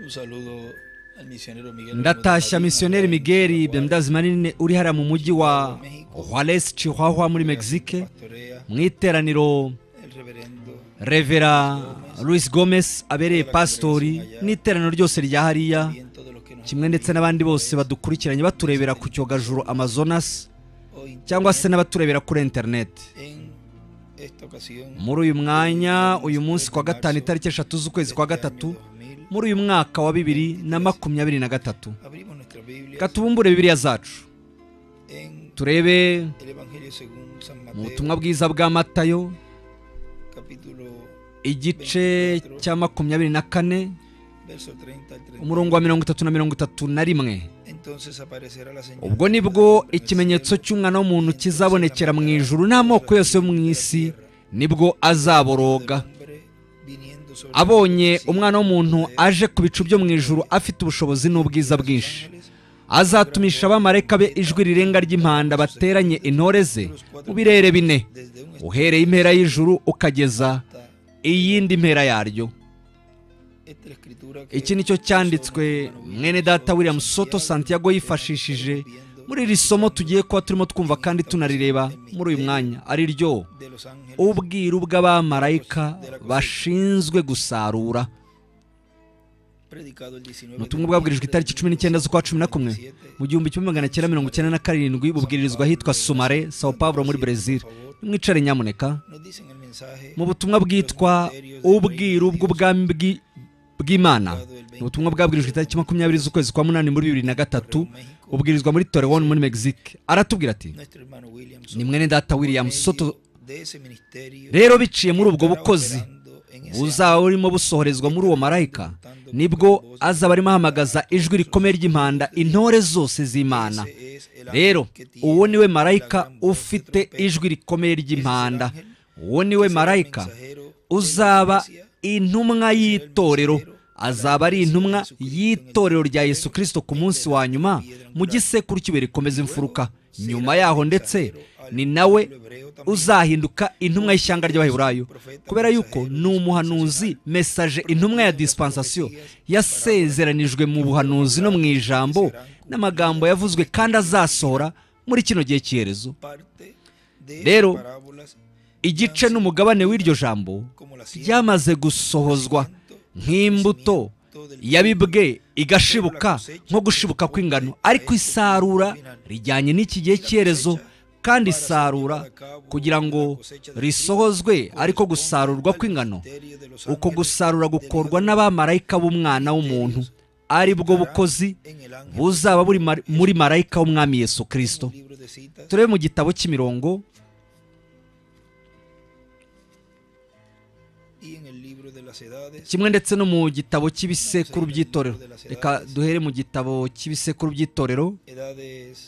Un saludo al misionero Miguel. ndatashya Bermúdez Padilla, misiyoneri migeri Paraguay, bendazi manini uri hariya mu mujyi wa juarez chihuahua muri mexique pastorea, mu iteraniro el reverendo revera louis gomez abereye pasitori n'iteraniro ryose rya hariya bien todos los que nos kimwe ndetse n'abandi bose badukurikiranye baturebera ku cyogajuru amazonas hoy cyangwa se n'abaturebera kuri interineti en esta ocasión. muri uyu mwanya uyu munsi kwa gatanu itariki eshatu z'ukwezi kwa gatatu muri uyu mwaka wa bibiri na makumyabiri na gatatu Abrimos nuestra Biblia katubumbure bibiriya zacu en turebe el Evangelio según San mu Mateo, butumwa bwiza bwa matayo capítulo igice cya makumyabiri na kane verso 30 al 31. umurongo wa mirongo itatu na mirongo itatu na rimwe Entonces aparecerá la señal. ubwo nibwo ikimenyetso cy'umwana w'umuntu kizabonekera mu ijuru n'amoko yose yo mu isi nibwo azaboroga abonye umwana w'umuntu aje ku bicu byo mu ijuru afite ubushobozi n'ubwiza bwinshi azatumisha abamarayika be ijwi rirenga ry'impanda bateranye intore ze mu birere bine uhereye impera y'ijuru ukageza iyindi mpera yaryo iki ni cyo cyanditswe mwene data william soto santiago yifashishije muri iri somo tugiye kuba turimo twumva kandi tunarireba muri uyu mwanya ari ryo ubwiru bw'abamarayika bashinzwe gusarura Ni ubutumwa bwabwirijwe itariki cumi n'icyenda z'ukwa cumi na kumwe mu gihumbi kimwe magana cyenda mirongo icyenda na karindwi bubwirizwa ahitwa sumare sao paulo muri brezil nimwicare nyamuneka mu butumwa bwitwa ubwiru bw'ubwami bw'i- bw'imana ni ubutumwa bwabwirijwe itariki makumyabiri z'ukwezi kwa munani muri bibiri na gatatu ubwirizwa muri torewoni muri mexique aratubwira ati ni mwene data william soto rero biciye muri ubwo bukozi buzaba burimo busohorezwa muri uwo marayika nibwo azaba arimo ahamagaza ijwi rikomeye ry'impanda intore zose z'imana rero uwo niwe marayika ufite ijwi rikomeye ry'impanda uwo niwe marayika uzaba intumwa y'itorero azaba ari intumwa y'itorero rya yesu kirisito ku munsi wa nyuma mu gisekuru cy'ibuye rikomeza imfuruka nyuma yaho ndetse ni nawe uzahinduka intumwa y'ishyanga ry'abaheburayo kubera yuko ni umuhanuzi mesaje intumwa ya disipansasiyo yasezeranijwe mu buhanuzi no mu ijambo n'amagambo yavuzwe kandi azasohora muri kino gihe cy'iherezo Rero, igice n'umugabane w'iryo jambo ryamaze gusohozwa nk'imbuto yabibwe igashibuka nko gushibuka kw'ingano ariko isarura rijyanye n'iki gihe cy'iherezo kandi isarura kugira ngo risohozwe ariko gusarurwa kw'ingano uko gusarura gukorwa n'abamarayika b'umwana w'umuntu ari bwo bukozi buzaba buri mar- muri marayika w'umwami yesu kirisito turebe mu gitabo cy'imirongo kimwe ndetse no mu gitabo cy'ibisekuru by'itorero reka duhere mu gitabo cy'ibisekuru by'itorero edades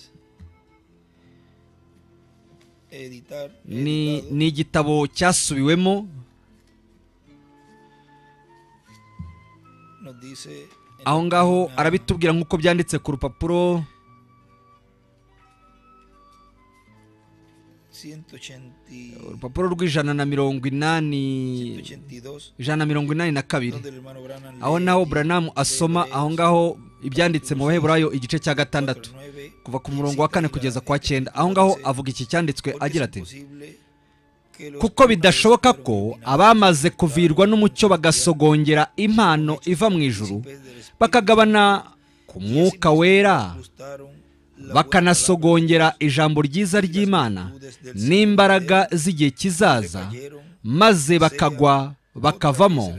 editar ni editado, ni igitabo cyasubiwemo nos dice en la aho ngaho página arabitubwira nk'uko byanditse ku rupapuro 180, urupapuro rw'ijana na mirongo inani 182 ijana na mirongo inani na kabiri donde el hermano Branham lee aho naho Tito buranamu asoma aho ngaho ibyanditse mu baheburayo igice cya gatandatu 4:9, kuva ku murongo wa kane kugeza ku wa cyenda aho ngaho avuga iki cyanditswe porque agira es ati imposible que los kuko primeros bidashoboka fueron ko originados abamaze kuvirwa n'umucyo bagasogongera impano iva mu ijuru del Espíritu, bakagabana ku mwuka wera gustaron la buena palabra, bakanasogongera ijambo ryiza ry'imana n'imbaraga z'igihe kizaza cayeron, maze bakagwa bakavamo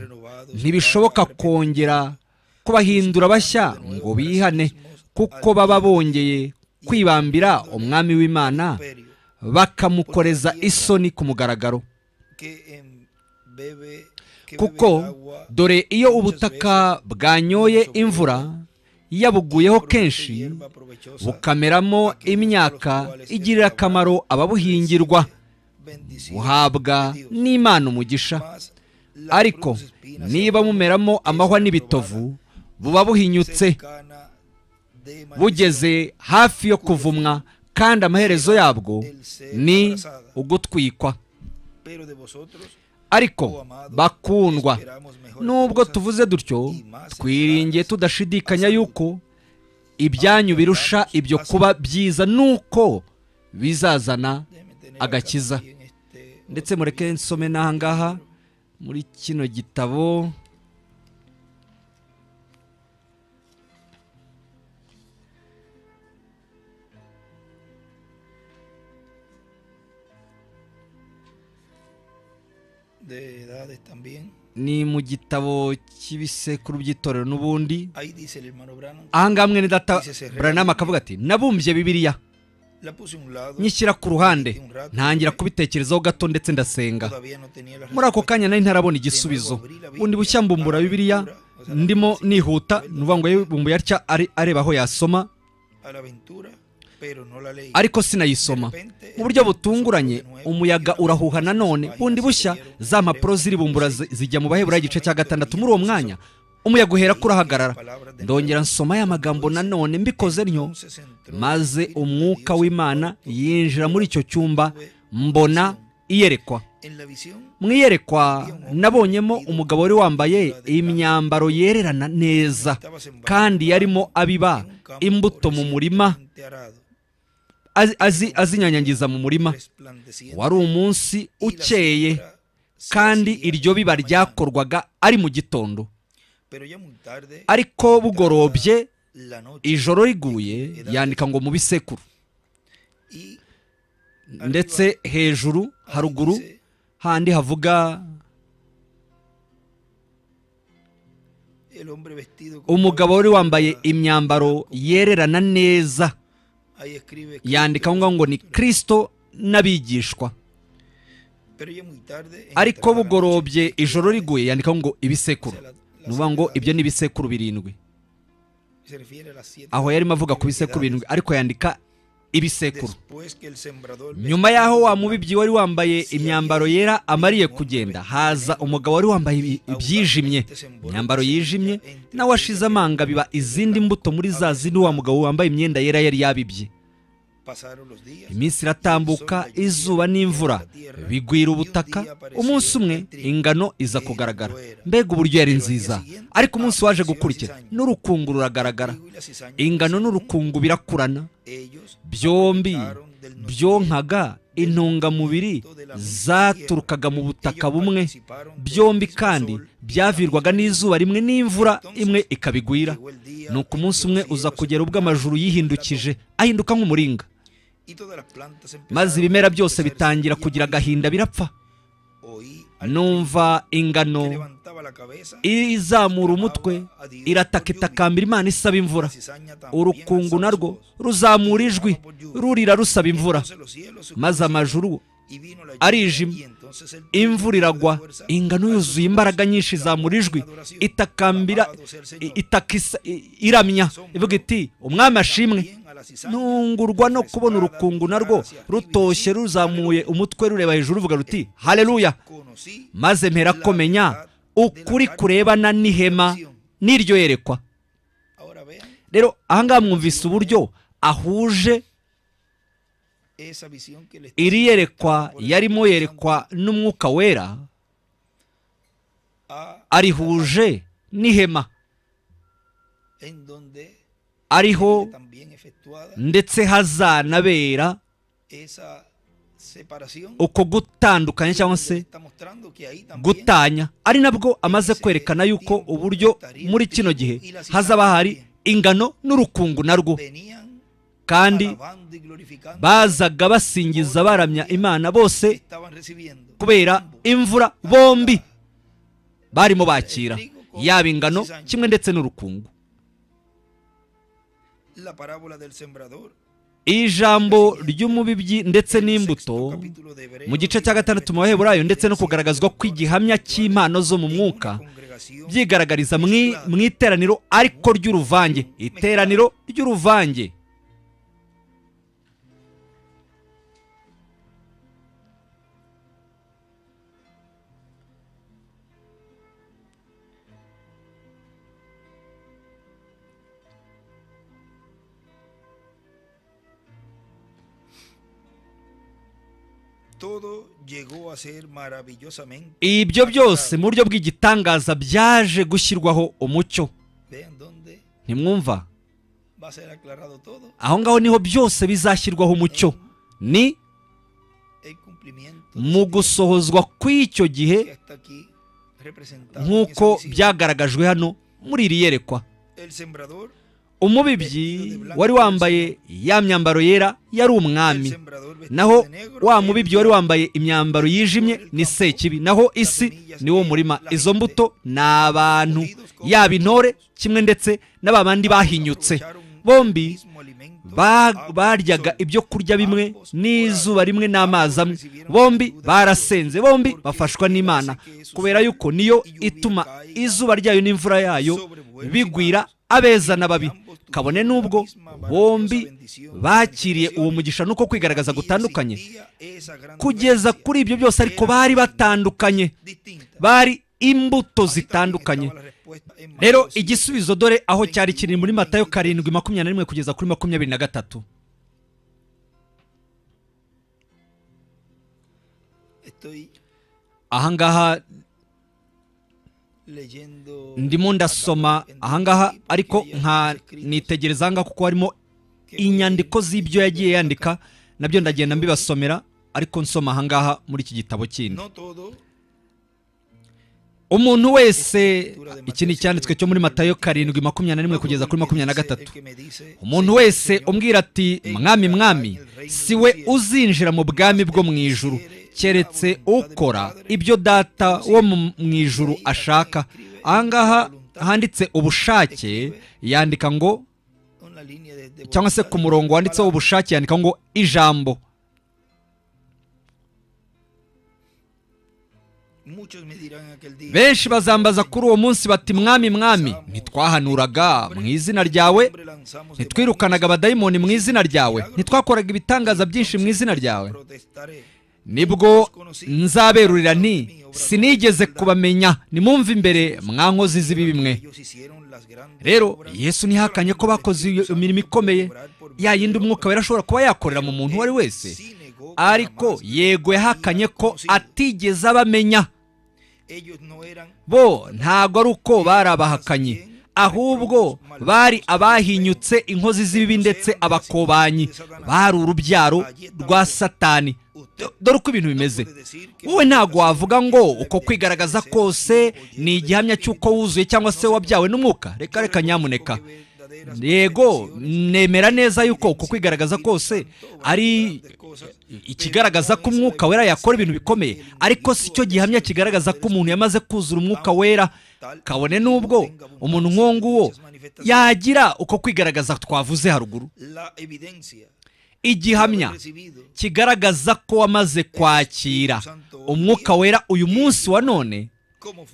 ntibishoboka kongera kubahindura bashya ngo bihane kuko baba bongeye kwibambira umwami w'imana imperio, bakamukoreza isoni ku mugaragaro que embebe- que bebe el kuko agua dore iyo ubutaka bwanyoye imvura yabuguyeho kenshi hierba provechosa, bukameramo imyaka igirira akamaro ababuhingirwa bendición, buhabwa n'imana umugisha más la ariko cruz espina niba mumeramo amahwa n'ibitovu buba buhinyutse cercana de maldición, bugeze hafi yo kuvumwa kandi amaherezo yabwo ni ugutwikwa pero de vosotros ariko bakundwa nubwo tuvuze dutyo twiringiye tudashidikanya yuko ibyanyu birusha ibyo kuba byiza nuko bizazana agakiza ndetse mureke nsome n'ahangaha muri kino gitabo ni mu gitabo cy'ibisekuru by'itorero n'ubundi ahangaha mwene data buranama akavuga ati nabumbye bibiriya nyishyira ku ruhande ntangira kubitekerezaho gato ndetse ndasenga muri ako kanya nari ntarabona igisubizo undi bushya mbumbura bibiriya ndimo nihuta ni ukuvuga ngo yibumbuye atya areba aho yasoma ariko sinayisoma mu buryo butunguranye umuyaga urahuha nanone bundi bushya za mpapuro ziribumbura zijya mu bahebura igice cya gatandatu muri uwo mwanya umuyaga uhera ko urahagarara ndongera nsoma ya magambo nanone mbikoze ntyo maze umwuka w'imana yinjira muri icyo cyumba mbona iyerekwa mu iyerekwa nabonyemo umugabo wari wambaye imyambaro yererana neza kandi yarimo abiba imbuto mu murima azinyanyagiza mu murima wari umunsi ukeye kandi iryo biba ryakorwaga ari mu gitondo ariko bugorobye ijoro riguye yandika ngo mu bisekuru ndetse hejuru haruguru handi havuga umugabo wari wambaye imyambaro yererana neza yandika ngo ngo ni kirisito n'abigishwa ariko bugorobye ijoro riguye yandika ngo ibisekuru ni ukuvuga ngo ibyo ni ibisekuru birindwi aho yarimo avuga ku bisekuru birindwi ariko yandika ibisekuru nyuma y'aho wa mubibyi wari wambaye imyambaro yera amariye kugenda haza umugabo wari wambaye ibyijimye imyambaro yijimye nawe ashize amanga biba izindi mbuto muri za zindi wa mugabo wambaye imyenda yera yari yabibye iminsi iratambuka izuba n'imvura bigwira ubutaka umunsi umwe ingano iza kugaragara mbega uburyo yari nziza ariko umunsi waje gukurikira n'urukungu ruragaragara ingano n'urukungu birakurana byombi byonkaga intungamubiri zaturukaga mu butaka bumwe byombi kandi byavirwaga n'izuba rimwe n'imvura imwe ikabigwira ni uko umunsi umwe uza kugera ubwo amajuru yihindukije ahinduka nk'umuringa maze ibimera byose bitangira kugira agahinda birapfa numva ingano izamura umutwe irataka itakambira imana isaba imvura urukungu narwo ruzamura ijwi rurira rusaba imvura maze amajuru arijima imvura iragwa ingano yuzuye imbaraga nyinshi zamura ijwi itakambira itaka iramya ivuga iti umwami ashimwe ntungurwa no kubona urukungu narwo rutoshye ruzamuye umutwe rureba hejuru ruvuga ruti hareruya maze mpera komenya ukuri kurebana n'ihema n'iryo yerekwa rero ahangaha mwumvise uburyo ahuje iri yerekwa yarimo yerekwa n'umwuka wera arihuje n'ihema ariho ndetse hazanabera uko gutandukanya cyangwa se gutanya ari nabwo amaze kwerekana yuko uburyo muri kino gihe hazaba hari ingano n'urukungu narwo kandi bazaga basingiza baramya imana bose kubera imvura bombi barimo bakira yaba ingano kimwe ndetse n'urukungu ijambo ry'umubibyi ndetse n'imbuto mu gice cya gatandatu mu baheburayo ndetse no kugaragazwa kw'igihamya cy'impano zo mu mwuka byigaragariza mu iteraniro ariko ry'uruvange iteraniro ry'uruvange todo llegó a ser maravillosamente ibyo byose mu buryo bw'igitangaza byaje gushyirwaho umucyo vean dónde ntimwumva va a ser aclarado todo aho ngaho niho byose bizashyirwaho umucyo ni el cumplimiento de mu ese tiempo gusohozwa kw'icyo gihe que está aquí representado en nk'uko esa visita. byagaragajwe hano muri iri yerekwa el sembrador umubibyi wari wambaye ya myambaro yera yari el umwami sembrador vestido naho de negro, wa él mubibyi wari wambaye imyambaro yijimye ni sekibi naho isi ni wo murima izo mbuto ni abantu yaba intore kimwe ndetse n'aba bandi bahinyutse aprovecharon bombi el mismo alimento, agua ba- y baryaga sol. ibyo kurya bimwe n'izuba rimwe n'amazi amwe bombi barasenze bombi bafashwa n'imana kubera yuko niyo ituma izuba ryayo n'imvura yayo bigwira abeza n'ababi kabone n'ubwo bombi bakiriye uwo mugisha nuko kwigaragaza gutandukanye kugeza kuri ibyo byose ariko bari batandukanye bari imbuto zitandukanye rero igisubizo dore aho cyari kiri muri matayo karindwi makumyabiri na rimwe kugeza kuri makumyabiri na gatatu Estoy ahangaha leyendo ndimo ndasoma ahangaha ariko nka nitegereza ahangaha kuko harimo inyandiko z'ibyo yagiye yandika nabyo ndagenda mbibasomera ariko nsoma ahangaha muri iki gitabo kindi no todo umuntu wese iki ni icyanditswe cyo muri matayo karindwi makumyabiri na rimwe kugeza kuri makumyabiri na gatatu umuntu wese umbwira ati mwami mwami si we uzinjira mu bwami bwo mu ijuru keretse ukora ibyo data wo mu- mu ijuru ashaka ahangaha handitse ubushake yandika ngo cyangwa se ku murongo wanditseho ubushake yandika ngo ijambo benshi bazambaza kuri uwo munsi bati mwami mwami ntitwahanuraga mu izina ryawe ntitwirukanaga abadayimoni mu izina ryawe ntitwakoraga ibitangaza byinshi mu izina ryawe nibwo nzaberurira nti sinigeze kubamenya nimumve imbere mwankozi z'ibibi mwe rero yesu ntihakanye ko bakoze iyo mirimo ikomeye ya yindi umwuka wera ashobora kuba yakorera mu muntu uwo ari wese ariko yego yahakanye ko atigeze abamenya bo ntago ari uko bari abahakanye ahubwo bari abahinyutse inkozi z'ibibi ndetse abakobanyi bari urubyaro rwa satani Do- dore uko ibintu bimeze wowe ntabwo wavuga ngo uko kwigaragaza kose ni igihamya cy'uko wuzuye cyangwa se wabyawe n'umwuka reka reka nyamuneka yego nemera neza yuko uko kwigaragaza kose ari ikigaragaza ko umwuka wera yakora ibintu bikomeye ariko si cyo gihamya kigaragaza ko umuntu yamaze kuzura umwuka wera kabone n'ubwo umuntu nk'uwo nguwo yagira uko kwigaragaza twavuze haruguru igihamya kigaragaza ko wamaze kwakira umwuka wera uyu munsi wa none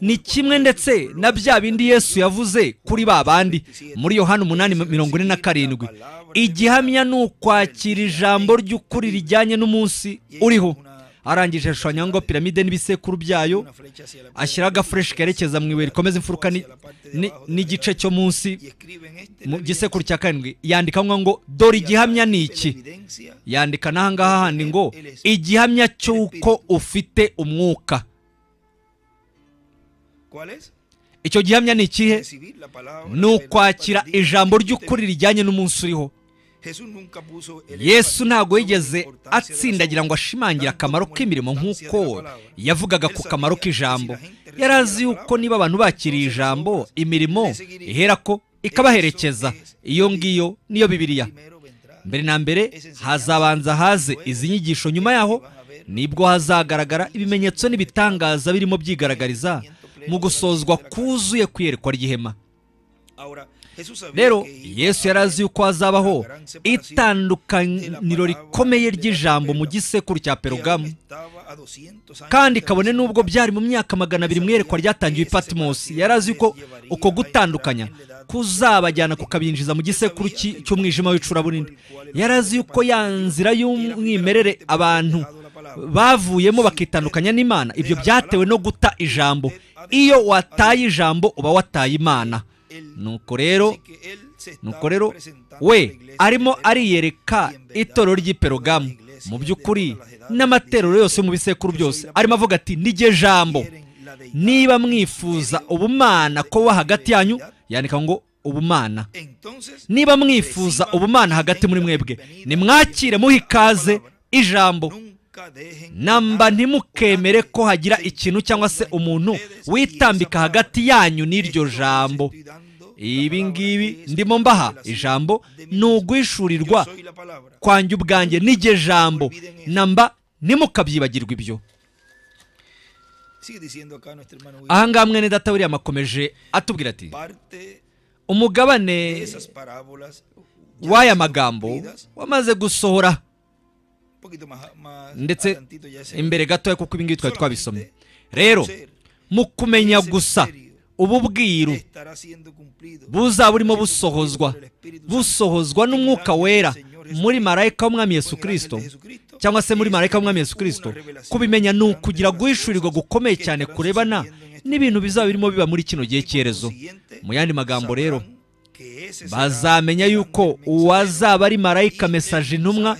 ni kimwe ndetse na bya bindi yesu yavuze kuri ba bandi muri yohana umunani mirongo ine na karindwi igihamya ni ukwakira ijambo ry'ukuri rijyanye n'umunsi uriho arangije ashushanya ngo piramide n'ibisekuru byayo ashyiraho agafureshi kerekeza mu ibuye rikomeza imfuruka ni- ni- n'igice cyo munsi mu gisekuru cya karindwi yandikamo ngo dore igihamya ni iki yandika n'ahangaha handi ngo igihamya cy'uko ufite umwuka icyo gihamya ni ikihe ni ukwakira ijambo ry'ukuri rijyanye n'umunsi uriho yesu ntabwo yigeze atsindagira ngo ashimangira akamaro k'imirimo nk'uko yavugaga ku kamaro k'ijambo yari azi yuko niba abantu bakiriye ijambo imirimo iherako ikabaherekeza iyo ngiyo niyo bibiriya mbere na mbere hazabanza haze izi nyigisho nyuma yaho nibwo hazagaragara ibimenyetso n'ibitangaza birimo byigaragariza mu gusozwa kuzuye kwiyerekwa ry'ihema rero yesu yari azi yuko hazabaho itandukaniro rikomeye ry'ijambo mu gisekuru cya perugamu kandi kabone n'ubwo byari mu myaka magana abiri mu iyerekwa ryatangiwe i patimosi yari azi yuko uko gutandukanya kuzabajyana kukabinjiza mu gisekuru cy'i- cy'umwijima w'icuraburindi yari azi yuko ya nzira y'umwimerere abantu bavuyemo bakitandukanya n'imana ibyo byatewe no guta ijambo iyo wataye ijambo uba wataye imana nuko rero nuko rero we arimo ariyereka itorero ry'i perugamu mu by'ukuri n'amaterero yose mu bisekuru byose arimo avuga ati nijye jambo niba mwifuza ubumana kuba hagati yanyu yandika ngo ubumana niba mwifuza ubumana hagati muri mwebwe nimwakire muhe ikaze ijambo namba ntimukemere ko hagira ikintu cyangwa se umuntu witambika hagati yanyu n'iryo jambo ibi ngibi ndimo mbaha ijambo ni ugwishurirwa kwanjye ubwanjye n'iryo jambo namba ntimukabyibagirwe ibyo aha ngaha mwene data wiriya makomeje atubwira ati umugabane w'aya magambo wamaze gusohora ndetse imbere gatoya kuko ibi ngibi twari twabisomye rero mu kumenya gusa ubu bwiru buza burimo busohozwa busohozwa n'umwuka wera muri marayika w'umwami Yesu kirisito cyangwa se muri marayika w'umwami Yesu kirisito kubimenya ni ukugira guhishurirwa gukomeye cyane kurebana n'ibintu bizaba birimo biba muri kino gihe cyerezo mu yandi magambo rero bazamenya yuko uwazaba ari marayika mesaje intumwa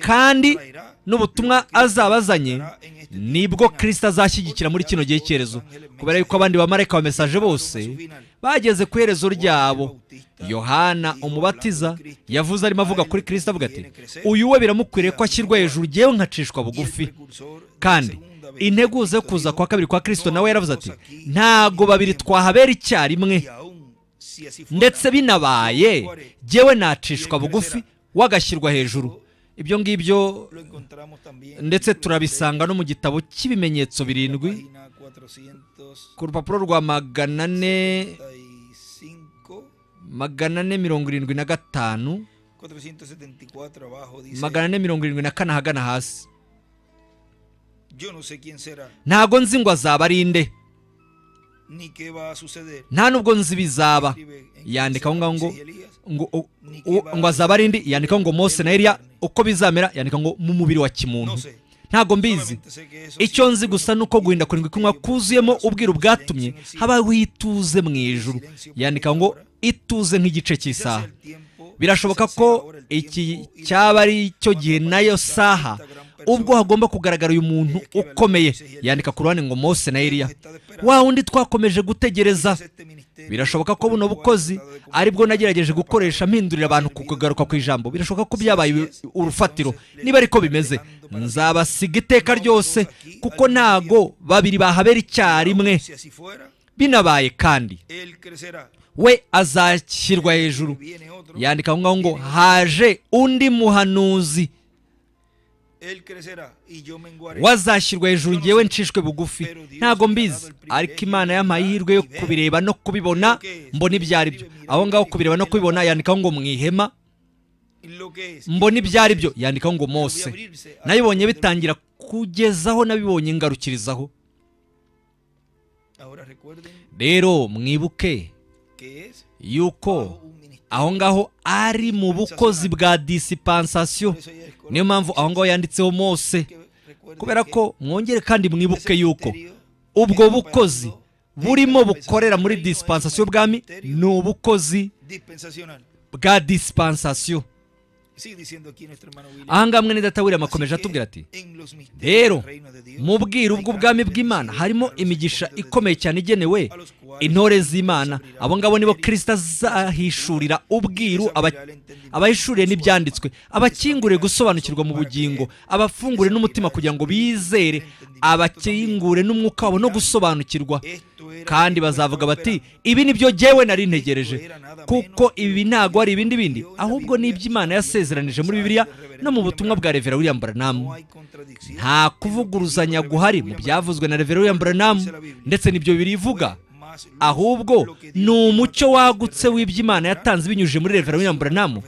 kandi n'ubutumwa azaba azanye nibwo kirisita azashyigikira muri kino gihe cyerezo kubera yuko abandi bamarayika ba mesaje bose bageze ku iherezo ryabo yohana umubatiza yavuze arimo avuga kuri kirisita avuga ati uyu we biramukwiriye ko ashyirwa hejuru yewe nkacishwa bugufi kandi integuze yo kuza kwa kabiri kwa kirisito nawe yaravuze ati ntago babiri twahabera icyarimwe ndetse binabaye yewe nacishwa bugufi wagashyirwa hejuru ibyo ngibyo ndetse turabisanga no mu gitabo cy'ibimenyetso birindwi ku rupapuro rwa magana ane magana ane mirongo irindwi na gatanu magana ane mirongo irindwi na kane ahagana hasi ntago nzi ngo azaba ari inde nta nubwo nzi bizaba yandika aho ngaho ngo ngo azaba ari indi yandika ngo mose na eriya uko bizamera yandika ngo mu mubiri wa kimuntu ntabwo mbizi icyo nzi gusa ni uko guhinda kurindwi kunywa kuzuyemo ubwiru bwatumye habaho ituze mu ijuru yandika ngo ituze nk'igice cy'isaha birashoboka ko iki cyaba ari cyo gihe nayo saha ubwo hagomba kugaragara uyu muntu ukomeye yandika ku ruhande ngo mose na eriya wa wundi twakomeje gutegereza birashoboka ko buno bukozi aribwo nagerageje gukoresha mpindurira abantu ku kugaruka ku ijambo birashoboka ko byabaye urufatiro niba ariko bimeze nzabasiga iteka ryose kuko ntago babiri bahabera icyarimwe binabaye kandi we azashyirwa hejuru yandika aho ngaho ngo haje undi muhanuzi wazashyirwa hejuru ngewe ncishwe bugufi ntabwo mbizi ariko imana y'amahirwe yo kubireba no kubibona mbona ibyo ari byo aho ngaho kubireba no kubibona yandikaho ngo mu ihema mbona ibyo ari byo yandikaho ngo mose nabibonye bitangira kugezaho nabibonye ngarukirizaho rero mwibuke yuko aho ngaho ari mu bukozi bwa disipansasiyo niyo mpamvu aho ngaho yanditseho mose kubera ko mwongere kandi mwibuke yuko ubwo bukozi burimo bukorera muri disipansasiyo bwami ni ubukozi bwa disipansasiyo ahangaha mwene data william akomeje atubwira ati rero mu bwiru bw'ubwami bw'imana harimo imigisha ikomeye cyane igenewe intore z'imana abo ngabo nibo kirisita azahishurira ubwiru abahishuriye n'ibyanditswe abakingure gusobanukirwa mu bugingo abafungure n'umutima kugira ngo bizere abakingure n'umwuka wabo no gusobanukirwa kandi bazavuga bati ibi ni byo jyewe nari ntegereje kuko ibi ntabwo ari ibindi bindi ahubwo ni iby'imana yasezeranije muri bibiliya no mu butumwa bwa revera william buranamu nta kuvuguruzanya guhari mu byavuzwe na revera william buranamu ndetse n'ibyo birivuga ahubwo ni umucyo wagutse w'iby'imana yatanze binyujije muri revera william buranamu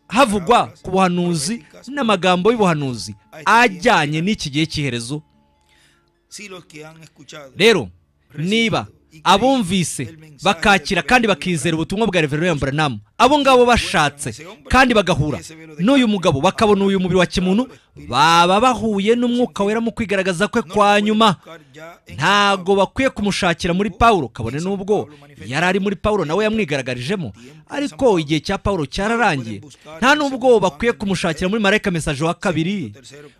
havugwa ku buhanuzi n'amagambo y'ubuhanuzi ajyanye n'iki gihe cy'iherezo rero niba abumvise bakakira kandi bakizera ubutumwa bwa reverero buranamu abo ngabo bashatse kandi bagahura n'uyu mugabo bakabona uyu mubiri wa kimuntu baba bahuye n'umwuka wera mu kwigaragaza kwe kwa nyuma ntabwo bakwiye kumushakira muri pawulo kabone n'ubwo yari ari muri pawulo nawe yamwigaragarijemo ariko igihe cya pawulo cyararangiye nta n'ubwo bakwiye kumushakira muri marayika mesaje wa kabiri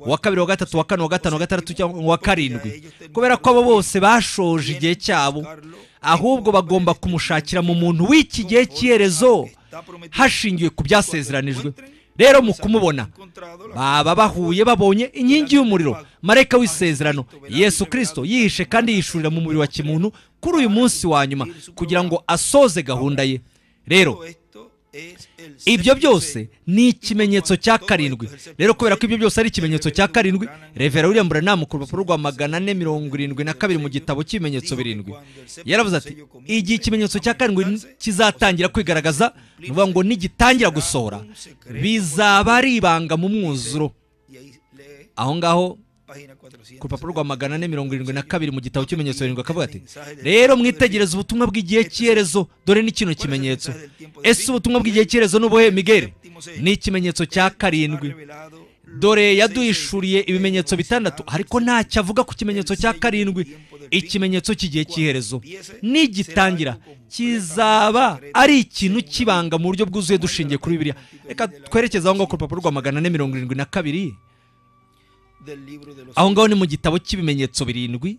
uwa kabiri wa gatatu wa kane wa gatanu wa gatandatu cyangwa uwa karindwi kubera ko abo bose bashoje igihe cyabo ahubwo bagomba kumushakira mu muntu w'iki gihe cy'iherezo hashingiwe ku byasezeranijwe rero mu kumubona baba bahuye babonye inkingi y'umuriro marayika w'isezerano yesu kirisito yihishe kandi yishurira mu mubiri wa kimuntu kuri uyu munsi wa nyuma kugira ngo asoze gahunda ye rero ibyo byose ni ikimenyetso cya karindwi rero kubera ko ibyo byose ari ikimenyetso cya karindwi revera william buranamu ku rupapuro rwa magana ane mirongo irindwi na kabiri mu gitabo cy'ibimenyetso birindwi yaravuze ati igihe ikimenyetso cya karindwi kizatangira kwigaragaza ni ukuvuga ngo nigitangira gusohora bizaba ari ibanga mu mwuzuro aho ngaho ku rupapuro rwa magana ane mirongo irindwi na kabiri mu gitabo cy'ibimenyetso birindwi akavuga ati rero mwitegereze ubutumwa bw'igihe cy'iherezo dore ni kino kimenyetso ese ubutumwa bw'igihe cy'iherezo ni ubuhe migeri ni ikimenyetso cya karindwi dore yaduhishuriye ibimenyetso bitandatu ariko ntacyo avuga ku kimenyetso cya karindwi ikimenyetso cy'igihe cy'iherezo nigitangira kizaba ari ikintu kibanga mu buryo bwuzuye dushingiye kuri bibiriya reka twerekeze aho ngaho ku rupapuro rwa magana ane mirongo irindwi na kabiri aho ngaho ni mu gitabo cy'ibimenyetso birindwi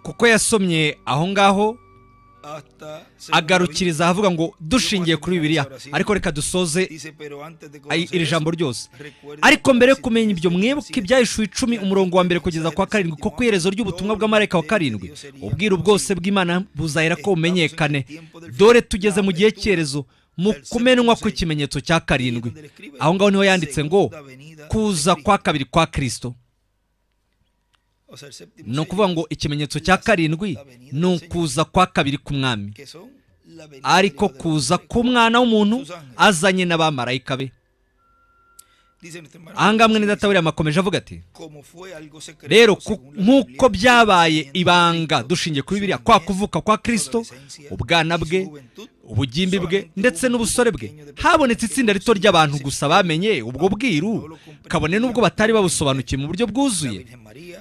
kuko yasomye aho ngaho agarukiriza ahavuga ngo dushingiye kuri bibiriya ariko reka dusoze iri jambo ryose ariko mbere yo kumenya ibyo mwibuke ibyahishuwe icumi umurongo wa mbere kugeza kwa karindwi kuko iherezo ry'ubutumwa bw'amarayika wa karindwi ubwiru bwose bw'imana buzahera ko bumenyekane dore tugeze mu gihe cyerezo mu kumenwa kw'ikimenyetso cya karindwi aho ngaho niho yanditse ngo kuza kwa kabiri kwa kirisito ni ukuvuga ngo ikimenyetso cya karindwi ni ukuza kwa kabiri k'umwami ariko kuza k'umwana w'umuntu azanye n'abamarayika be ahangaha mwene databuriya amakomeje avuga ati rero nk'uko byabaye ibanga dushingiye kuri biriya kwa kuvuka kwa kirisito ubwana bwe ubugimbi bwe ndetse n'ubusore bwe habonetse itsinda rito ry'abantu gusa bamenye ubwo bwiru kabone n'ubwo batari babusobanukiwe mu buryo bwuzuye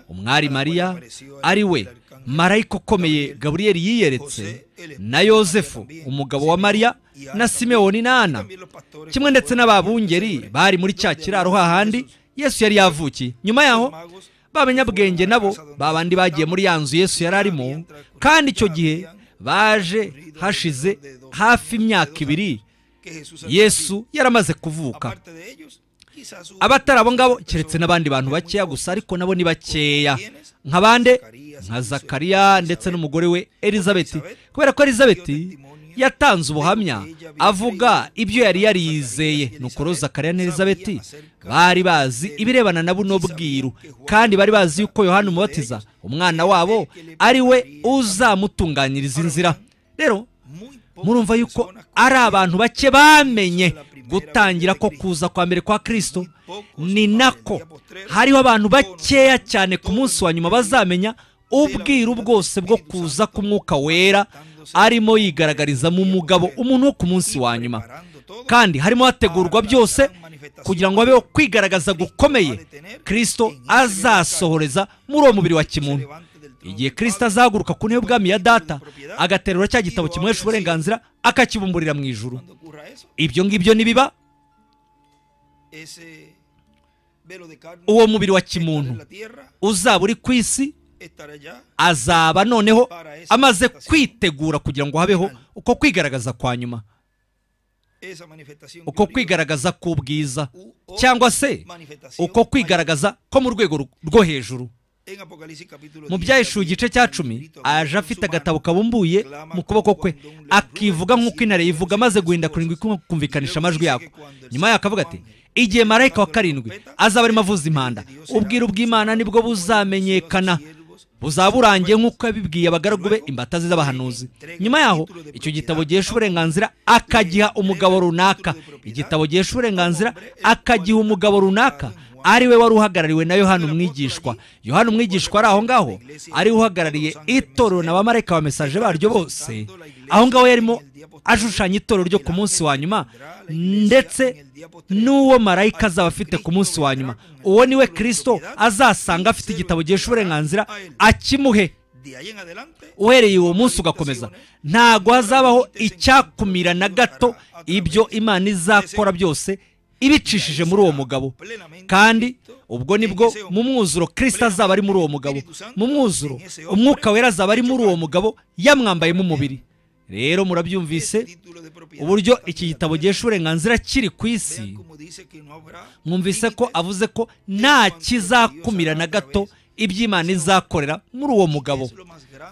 umwari mariya ari we marayika ukomeye gaburiyeri yiyeretse na yosefu umugabo wa mariya na simewoni n'ana kimwe ndetse n'ababungeri bari muri cya kiraro hahandi yesu yari yavukiye nyuma yaho b'abanyabwenge nabo babandi bagiye muri ya nzu yesu yari arimo kandi icyo gihe baje hashize hafi imyaka ibiri yesu yaramaze kuvuka abatari abo ngabo keretse n'abandi bantu bakeya gusa ariko nabo ni bakeya nka bande nka zakariya ndetse n'umugore we elizabeth kubera ko elizabeth yatanze ubuhamya avuga ibyo yari yariyizeye ni ukuri zakariya na elizabeth bari bazi ibirebana na buno bwiru kandi bari bazi yuko yohani umubatiza umwana wabo ari we uzamutunganyiriza inzira rero murumva yuko ari abantu bake bamenye gutangira ko kuza kwa mbere kwa kirisito ni nako hariho abantu bakeya cyane ku munsi wa nyuma bazamenya ubwiru bwose bwo kuza k'umwuka wera arimo yigaragariza mu mugabo umuntu wo ku munsi wa nyuma kandi harimo hategurwa byose kugira ngo habeho kwigaragaza gukomeye kirisito azasohoreza muri uwo mubiri wa kimuntu igihe kirisita azahaguruka ku ntebe ubwami ya data agaterura cya gitabo kimuhesha uburenganzira akakibumburira mu ijuru ibyo ngibyo nibiba uwo mubiri wa kimuntu uzaba uri ku isi azaba noneho amaze kwitegura kugira ngo habeho uko kwigaragaza kwa nyuma uko kwigaragaza k'ubwiza cyangwa se uko kwigaragaza ko mu rwego rwo hejuru mu byaheshuwe igice cya cumi aje afite agatabo kabumbuye mu kuboko kwe akivuga nk'uko intare yivuga amaze guhinda kurindwi kumvikanisha amajwi yako nyuma yaho akavuga ati igihe marayika wa karindwi azaba arimo avuza impanda ubwiru bw'imana nibwo buzamenyekana buzaba burangiye nk'uko yabibwiye abagaragu be imbata ze z'abahanuzi nyuma yaho icyo gitabo gihesha uburenganzira akagiha umugabo runaka igitabo gihesha uburenganzira akagiha umugabo runaka ari we wari uhagarariwe na yohani umwigishwa yohani umwigishwa ari aho ngaho ari uhagarariye itorero na bamarayika ba mesaje baryo bose aho ngaho yarimo ashushanya itorero ryo ku munsi wa nyuma ndetse n'uwo marayika azaba afite ku munsi wa nyuma uwo ni we kirisito azasanga afite igitabo gihesha uburenganzira akimuhe uhereye uwo munsi ugakomeza ntabwo hazabaho icyakumira na gato ibyo imana izakora byose ibicishije muri uwo mugabo kandi ubwo nibwo mu mwuzuro kirisita azaba ari muri uwo mugabo mu mwuzuro umwuka wera azaba ari muri uwo mugabo yamwambayemo umubiri rero murabyumvise uburyo iki gitabo gihesha uburenganzira kiri ku isi mwumvise ko avuze ko nta kizakumira na gato iby'imana izakorera muri uwo mugabo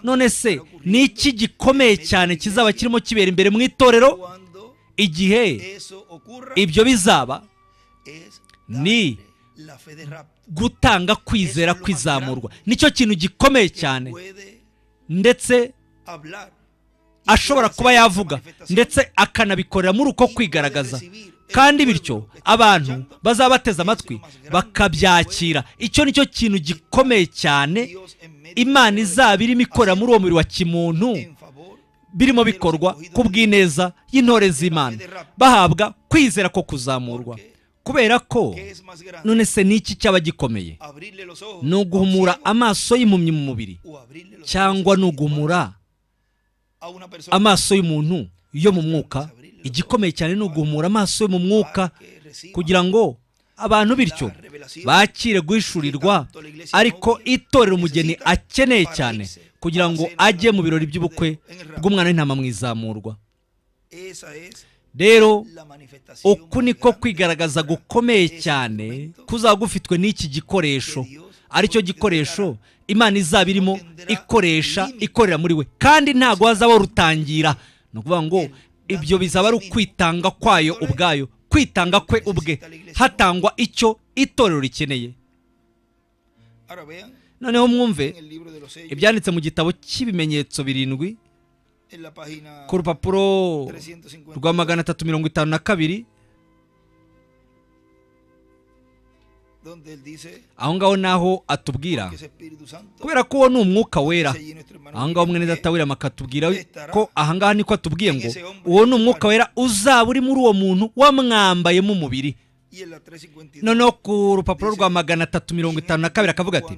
none se ni iki gikomeye cyane kizaba kirimo kibera imbere mu itorero igihe ibyo bizaba ni gutanga kwizera kwizamurwa nicyo kintu gikomeye cyane ndetse ashobora kuba yavuga ndetse akanabikorera muri uko kwigaragaza kandi bityo abantu bazaba bateze amatwi bakabyakira icyo nicyo kintu gikomeye cyane imana izaba irimo ikorera muri uwo mubiri wa kimuntu birimo bikorwa ku bw'ineza y'intore z'imana bahabwa kwizera ko kuzamurwa kubera ko none se ni iki cyaba gikomeye ni uguhumura amaso y'impumyi mu mubiri cyangwa ni uguhumura amaso y'umuntu yo mu mwuka igikomeye cyane ni uguhumura amaso yo mu mwuka kugira ngo abantu bityo bakire guhishurirwa ariko itorero umugeni akeneye cyane kugira ngo ajye mu birori by'ubukwe bw'umwana w'intama mu izamurwa rero uku niko kwigaragaza gukomeye cyane kuzaba gufitwe n'iki gikoresho aricyo gikoresho imana izaba irimo ikoresha ikorera muri we kandi ntabwo hazabaho rutangira ni ukuvuga ngo ibyo bizaba ari ukwitanga kwayo ubwayo kwitanga kwe ubwe hatangwa icyo itorero rikeneye noneho mwumve ibyanditse mu gitabo cy'ibimenyetso birindwi ku rupapuro rwa magana atatu mirongo itanu na kabiri aho ngaho naho atubwira kubera ko uwo ni umwuka wera aho ngaho mwene data wirama akatubwira ko aha ngaha niko atubwiye ngo uwo ni umwuka wera uzaba uri muri uwo muntu wamwambayemo umubiri noneho ku rupapuro rwa magana atatu mirongo itanu na kabiri akavuga ati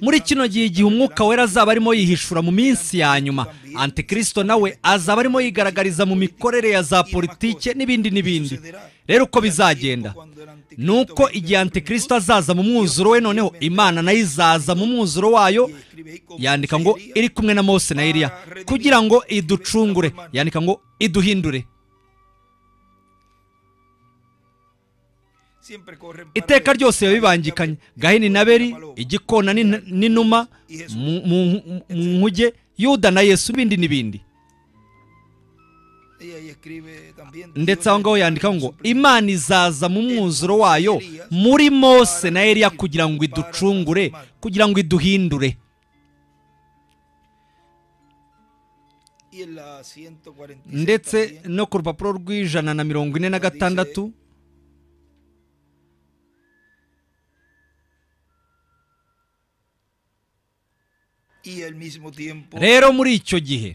muri kino gihe igihe umwuka wera azaba arimo yihishura mu minsi ya nyuma antikirisito nawe azaba arimo yigaragariza mu mikorere ya za politike n'ibindi n'ibindi rero uko bizagenda ni uko igihe antikirisito azaza mu mwuzuro we noneho imana nayo izaza mu mwuzuro wayo yandika ngo iri kumwe na mose na eliya kugira ngo iducungure yandika ngo iduhindure iteka ryose biba bibangikanye gahini na beri igikona n'inuma mu nkuge yuda na yesu n'ibindi n'ibindi ndetse aho ngaho yandika ngo imana izaza mu mwuzuro wayo muri mose na eriya kugira ngo iducungure kugira ngo iduhindure ndetse no ku rupapuro rw'ijana na mirongo ine na gatandatu rero muri icyo gihe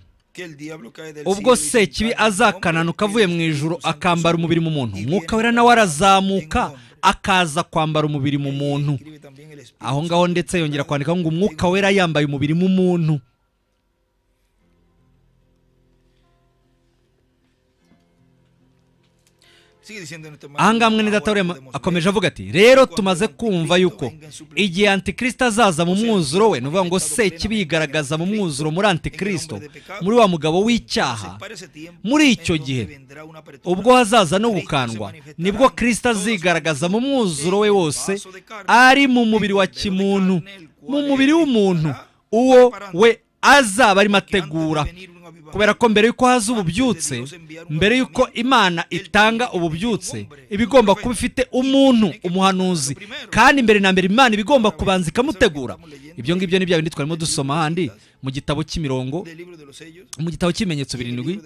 ubwo sekibi azakananuka avuye mu ijoro akambara umubiri mu muntu umwuka wera nawe arazamuka akaza kwambara umubiri mu muntu aho ngaho ndetse yongera kwandika ngo umwuka wera yambaye umubiri mu muntu ahangaha mwene data akomeje avuga ati rero tumaze kumva yuko igihe antikirisito azaza mu mwuzuro we ni ukuvuga ngo se kibi yigaragaza mu mwuzuro muri antikirisito muri wa mugabo w'icyaha muri icyo gihe ubwo hazaza no gukandwa nibwo kirisita azigaragaza mu mwuzuro we wose ari mu mubiri wa kimuntu mu mubiri w'umuntu uwo we azaba arimo ategura kubera ko mbere y'uko haza ububyutse mbere y'uko imana itanga ububyutse iba igomba kuba ifite umuntu umuhanuzi kandi mbere na mbere imana iba igomba kubanza ikamutegura ibyo ngibyo ni bya bindi twarimo dusoma handi mu gitabo cy'imirongo mu gitabo cy'ibimenyetso birindwi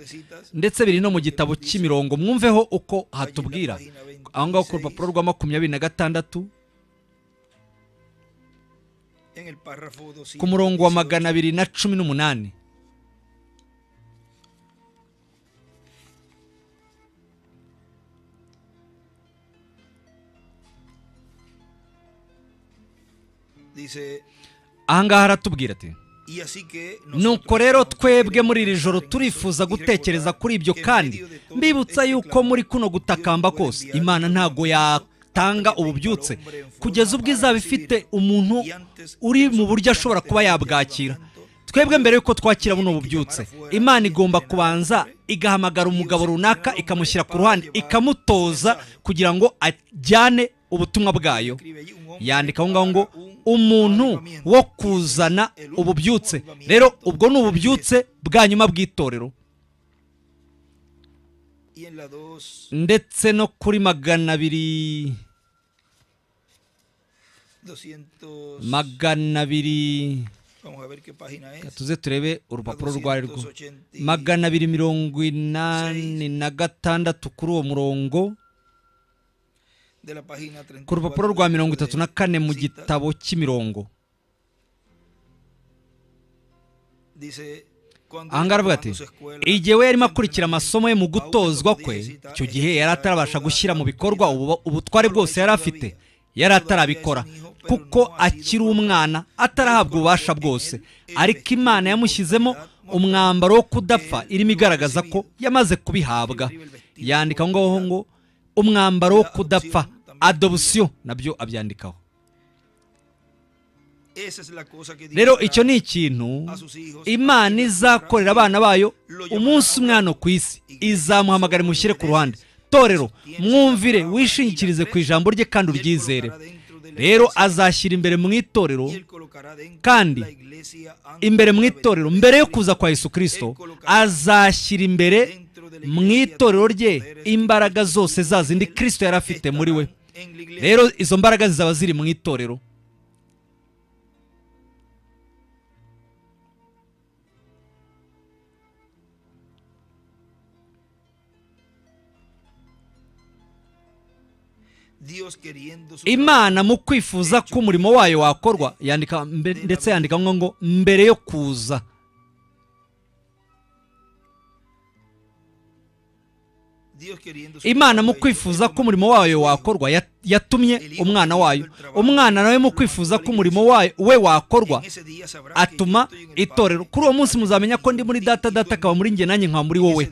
ndetse biri no mu gitabo cy'imirongo mwumveho uko hatubwira aho ngaho ku rupapuro rwa makumyabiri na gatandatu ku murongo wa magana abiri na cumi n'umunani ahangaha haratubwira ati nuko rero twebwe muri iri joro turifuza gutekereza kuri ibyo kandi mbibutsa yuko muri kuno gutakamba kose imana ntago yatanga ububyutse kugeza ubwo izaba ifite umuntu uri mu buryo ashobora kuba yabwakira twebwe mbere y'uko twakira buno bubyutse imana igomba kubanza igahamagara umugabo runaka ikamushyira ku ruhande ikamutoza kugira ngo ajyane ubutumwa bwayo yandika aho ngaho ngo umuntu wo kuzana ububyutse rero ubwo ni ububyutse bwa nyuma bw'itorero ndetse no kuri magana abiri magana abiri tuze turebe urupapuro rwari rwo magana abiri mirongo inani na gatandatu kuri uwo murongo ku rupapuro rwa mirongo itatu na kane mu gitabo cy'imirongo ahangaha aravuga ati igihe we yarimo akurikira amasomo ye mu gutozwa kwe icyo gihe yari atarabasha gushyira mu bikorwa ubutware bwose yari afite yari atarabikora kuko akiri umwana atarahabwa ububasha bwose ariko imana yamushyizemo umwambaro wo kudapfa irimo igaragaza ko yamaze kubihabwa yandika aho ngaho ngo umwambaro wo kudapfa adobusiyo nabyo abyandikaho rero icyo ni ikintu imana izakorera abana bayo umunsi umwana ku isi izamuhamagara imushyire ku ruhande torero mwumvire wishingikirize ku ijambo rye kandi uryizere rero azashyira imbere mu itorero kandi imbere mu itorero mbere yo kuza kwa Yesu kirisito azashyira imbere mu itorero rye imbaraga zose zazindi kirisito yari afite muri we rero izo mbaraga zizaba ziri mu itorero imana mu kwifuza ko umurimo wayo wakorwa yandika ndetse yandika ngo mbere yo kuza imana mu kwifuza ko umurimo wayo wakorwa yatumye umwana wayo umwana nawe mu kwifuza ko umurimo we wakorwa atuma itorero kuri uwo munsi muzamenya ko ndi muri data data akaba muri njye nanjye nkaba muri wowe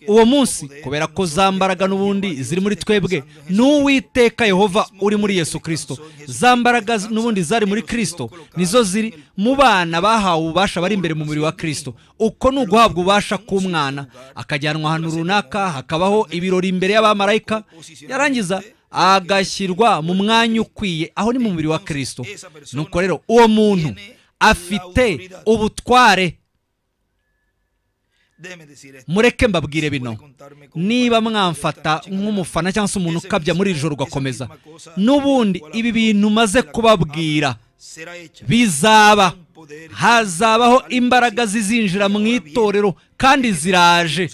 uwo munsi kubera ko za mbaraga n'ubundi ziri muri twebwe n'uwiteka yehova uri muri yesu kirisito za mbaraga n'ubundi zari muri kirisito nizo ziri mu bana bahawe ububasha bari imbere mu mubiri wa kirisito uko ni uguhabwa ububasha k'umwana akajyanwa ahantu runaka hakabaho ibirori imbere y'abamarayika yarangiza agashyirwa mu mwanya ukwiye aho ni mu mubiri wa kirisito nuko rero uwo muntu afite ubutware mureke mbabwire bino niba mwamfata nk'umufana cyangwa se umuntu ukabya muri iri joro ugakomeza n'ubundi ibi bintu maze kubabwira bizaba hazabaho imbaraga zizinjira mu itorero kandi ziraje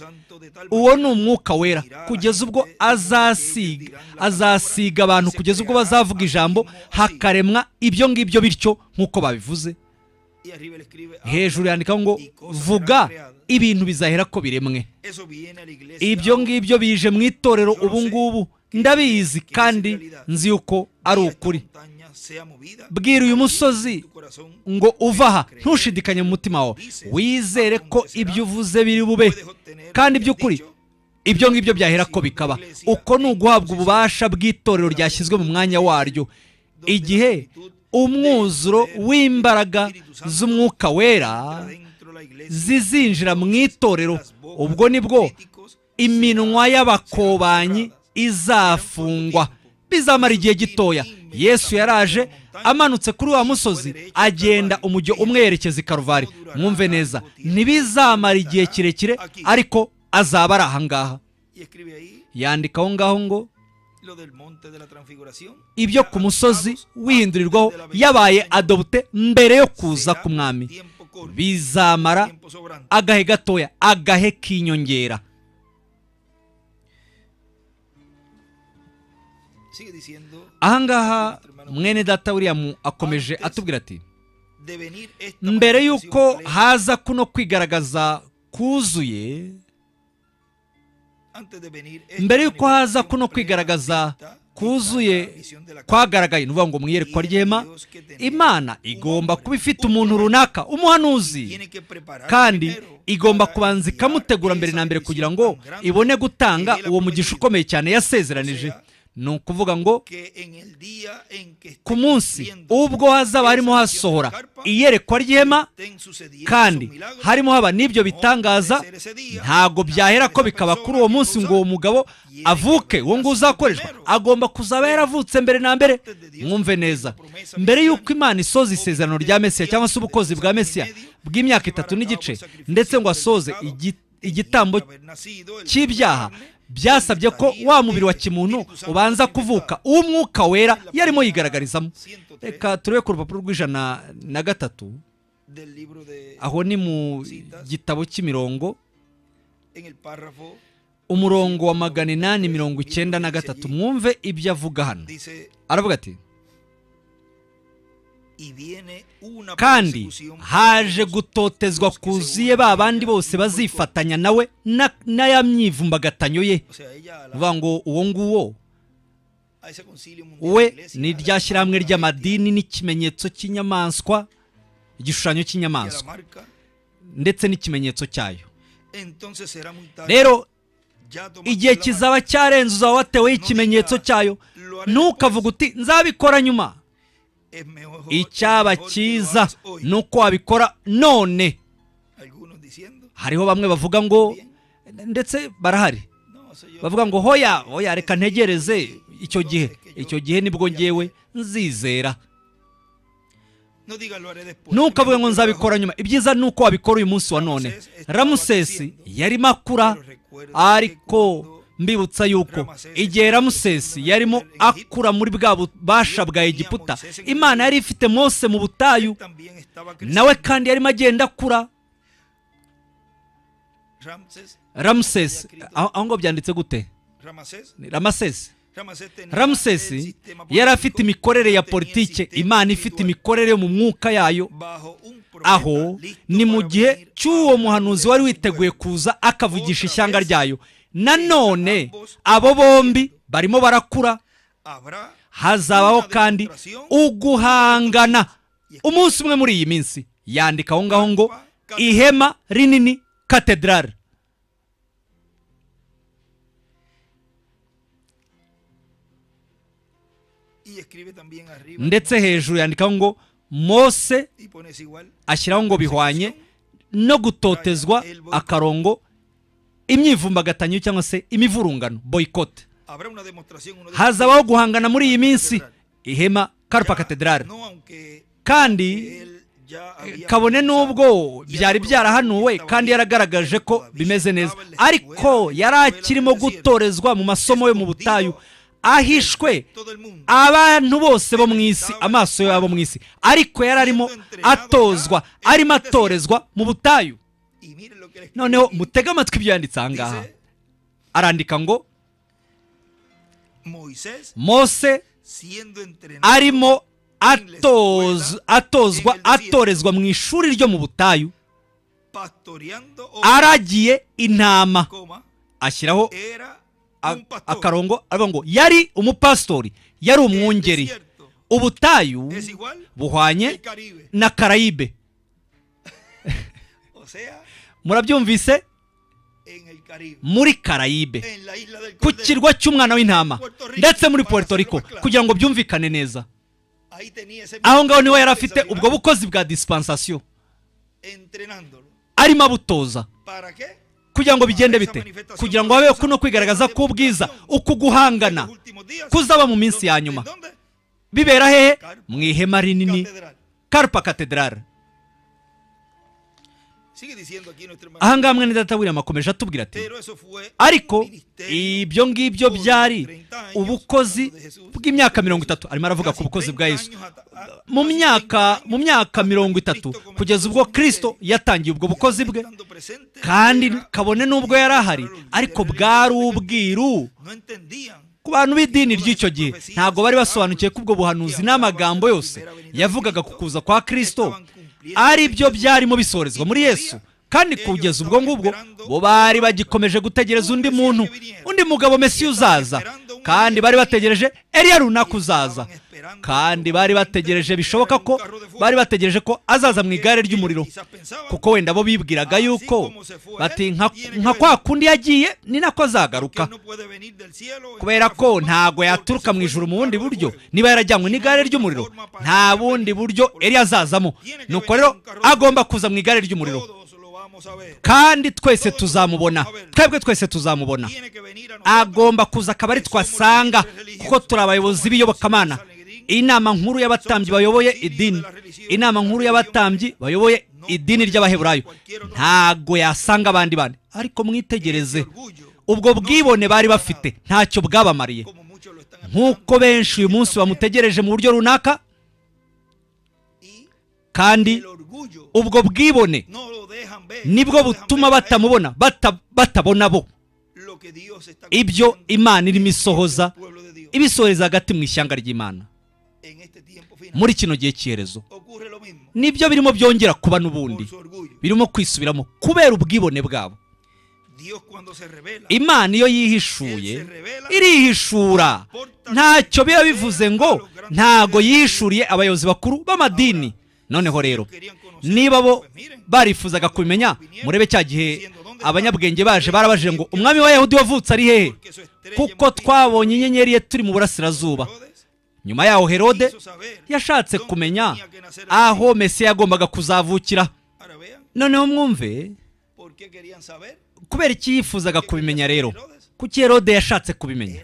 uwo ni umwuka wera kugeza ubwo azasiga azasiga abantu kugeza ubwo bazavuga ijambo hakaremwa ibyo ngibyo bityo nk'uko babivuze hejuru yandikaho ngo vuga ibintu bizahera ko biremwe ibyo ngibyo bije mu itorero ubu ngubu ndabizi kandi nzi yuko ari ukuri bwira uyu musozi ngo uva aha ntushidikanye mu mutima wawe wizere ko ibyo uvuze biri bube kandi by'ukuri ibyo ngibyo byahera ko bikaba uko ni uguhabwa ububasha bw'itorero ryashyizwe mu mwanya waryo igihe umwuzuro w'imbaraga z'umwuka wera zizinjira mu itorero ubwo nibwo iminwa y'abakobanyi izafungwa bizamara igihe gitoya yesu yaraje amanutse kuri wa musozi agenda umujyo umwerekeza i karuvali mwumve neza ntibizamara igihe kirekire ariko azaba ari ahangaha Y escribe ahí yandika aho ngaho ngo lo del monte de la transfiguración. ibyo ku musozi wihindurirwaho yabaye adobute mbere yo kuza Será k'umwami tiempo corto, bizamara tiempo sobrante. agahe gatoya agahe k'inyongera Sigue diciendo ahangaha mwene data william akomeje atubwira ati de venir esta mbere manifestación y'uko plena, haza kuno kwigaragaza kuzuye antes de venir esta mbere y'uko haza manifestación kuno plena, kwigaragaza está esta la kuzuye visión de la kwagaragaye ni ukuvuga ngo mu iyerekwa ryema imana igomba kuba ifite umuntu runaka umuhanuzi tiene que preparar kandi primero igomba para kubanza enviar ikamutegura mbere esa na mbere bendición kugira ngo tan grande ibone gutanga que él ha uwo mugisha prometido. ukomeye cyane yasezeranije ni ukuvuga ngo que en el día en que esté ku munsi cumpliéndose ubwo hazaba harimo esa visión de hasohora la carpa, iyerekwa ryema estén sucediendo kandi esos milagros, harimo haba n'ibyo bitangaza ntabwo byahera ko bikaba kuri uwo munsi ngo uwo mugabo avuke uwo nguwo uzakoreshwa agomba kuzaba yaravutse mbere na mbere mwumve neza mbere y'uko imana isoza isezerano rya mesiya cyangwa se ubukozi bwa mesiya bw'imyaka itatu n'igice ndetse ngo asoze igi- igitambo cy'ibyaha byasabye ko wa mubiri wa kimuntu ubanza kuvuka uw'umwuka wera yarimo yigaragarizamo reka turebe ku rupapuro rw'ijana na gatatu del libro de aho ni mu gitabo cy'imirongo en el párrafo umurongo wa magana inani mirongo icyenda na gatatu mwumve ibyo avuga hano dice aravuga ati y viene una kandi persecución por haje todos gutotezwa kuzuye ba bandi bose bazifatanya nawe na- n'aya myivumbagatanyo ye O sea, ella a, la- uvuga ngo uwo nguwo a ese concilio mundial we de iglesia, ni a la- rya shyirahamwe a la bestia ry'amadini n'ikimenyetso cy'inyamaswa igishushanyo y a la cy'inyamaswa marca, ndetse n'ikimenyetso cyayo entonces será muy tarde. rero Ya tomaste igihe la kizaba cyarenze uzaba wateweho ikimenyetso cyayo ntukavuga uti nzabikora nyuma marca. Es mejor- icyaba es mejor que lo cyiza hagas hoy. ni uko wabikora none Algunos diciendo, hariho bamwe bavuga ngo ndetse barahari no, eso yo- bavuga ngo hoya hoya reka ntegereze icyo gihe icyo gihe nibwo ngewe nzizera no digas, "Lo haré después". ntukavuge Mejor que ngo lo hagas nzabikora nyuma ibyiza ni uko wabikora uyu munsi wa none ramusesi yarimo akura ariko mbibutsa yuko igihe ramusesi yarimo akura muri bwa bubasha bwa egiputa imana yari ifite mose mu butayu también estaba nawe creciendo. kandi yarimo agenda akura Ramses, ramusesi aho aho ngo byanditse gute Ramsés, Ni ramasesi Ramsés tenía el ramusesi sistema yari político, afite imikorere ya tenía el politike sistema imana ifite espiritual. imikorere yo mu mwuka yayo Bajo un profeta aho listo ni mu para gihe venir cy'uwo a muhanuzi hablar wari de su witeguye pueblo. kuza akavugisha ishyanga ryayo nanone ambos abo bombi barimo barakura Habrá hazabaho una kandi demostración uguhangana umunsi umwe muri iyi minsi yandika aho ngaho ngo ihema rinini katedrali y escribe también arriba ndetse hejuru yandikaho ngo mose y pones igual ashyiraho ngo bihwanye no gutotezwa akarongo imyivumbagatanyo cyangwa se imivurungano boyikote habrá una demostración uno de- hazabaho guhangana muri iyi minsi ihema karpa katedrali no aunque kandi él ya había kabone comenzado, n'ubwo ya byari había byarahanuwe comenzado, kandi yaragaragaje ko bimeze neza ariko yari akirimo gutorezwa mu masomo yo mu butayu ahishwe todo el mundo abantu bose bo mu isi amaso yabo mu isi ariko yari arimo atozwa arimo atorezwa mu butayu y miren lo que él escribe noneho aquí. mutege amatwi ibyo yanditse aha ngaha Dice, arandika ngo Moisés mose siendo entrenado arimo atoz- atozwa atorezwa mu ishuri ryo mu butayu pastoreando ovejas, aragiye intama coma, ashyiraho era a- un pastor. akarongo aravuga ngo yari umupasitori yari El umwungeri desierto ubutayu es igual buhwanye al Caribe. na karayibe O sea, murabyumvise en el Caribe. muri karayibe En la isla del ku Cordero. kirwa cy'umwana w'intama Puerto Rico, ndetse muri puerto para rico hacerlo más kugira ngo byumvikane neza Ahí tenía ese aho ngaho niho yari afite Esa ubwo misma- bukozi bwa disipansasiyo entrenándolo. arimo abutoza ¿Para qué? kugira ngo bigende bite kugira ngo habeho kuno kwigaragaza k'ubwiza uku guhangana En los últimos días, kuzaba mu donde- minsi ya nyuma ¿dónde? bibera hehe mu ihema rinini karupa katedrale aha ngaha mwene data William akomeje atubwira ati ariko ibyo ngibyo byari ubukozi bw'imyaka mirongo itatu arimo aravuga ku bukozi bwa Yesu mu myaka mu myaka mirongo itatu kugeza ubwo kirisito yatangiye ubwo bukozi bwe kandi kabone n'ubwo yari ahari ariko bwari ubwiru ku bantu b'idini ry'icyo gihe ntabwo bari basobanukiwe ko ubwo buhanuzi n'amagambo yose yavugaga ku kuza kwa kirisito ari byo byarimo bisorezwa muri yesu kandi kugeza ubwo ngubwo bo bari bagikomeje gutegereza undi muntu undi mugabo mesi uzaza kandi bari bategereje eriya runaka uzaza kandi bari bategereje bishoboka ko bari bategereje ko azaza mu igare ry'umuriro kuko wenda bo bibwiraga yuko bati nka kwa kundi yagiye ni nako azagaruka kubera ko ntabwo yaturuka mu ijoro mu bundi buryo niba yarajyanywe n'igare ry'umuriro nta bundi buryo eriya azazamo nuko rero agomba kuza mu igare ry'umuriro kandi twese tuzamubona twebwe twese tuzamubona agomba kuza akaba ari twasanga kuko turi abayobozi b'iyobokamana inama nkuru y'abatambyi bayoboye idini inama nkuru y'abatambyi bayoboye idini ry'abaheburayo ntabwo yasanga abandi bandi ariko mwitegereze ubwo bwibone bari bafite ntacyo bwabamariye nk'uko benshi uyu munsi bamutegereje mu buryo runaka kandi ubwo bwibone nibwo butuma batamubona batabona bo ibyo imana irimo isohoza ibisohoreza hagati mu ishyanga ry'imana muri kino gihe cyerezo nibyo birimo byongera kuba n'ubundi birimo kwisubiramo kubera ubwibone bwabo imana iyo yihishuye irihishura ntacyo biba bivuze ngo ntago yihishuriye abayobozi bakuru b'amadini noneho rero niba bo barifuzaga kumenya murebe cya gihe abanyabwenge baje barabajije ngo umwami wa yahudi wavutse ari hehe kuko twabonye inyenyeri ye turi mu burasirazuba nyuma yaho herode yashatse kumenya aho mesi yagombaga kuzavukira noneho mwumve kubera iki yifuzaga kubimenya rero kuki herode yashatse kubimenya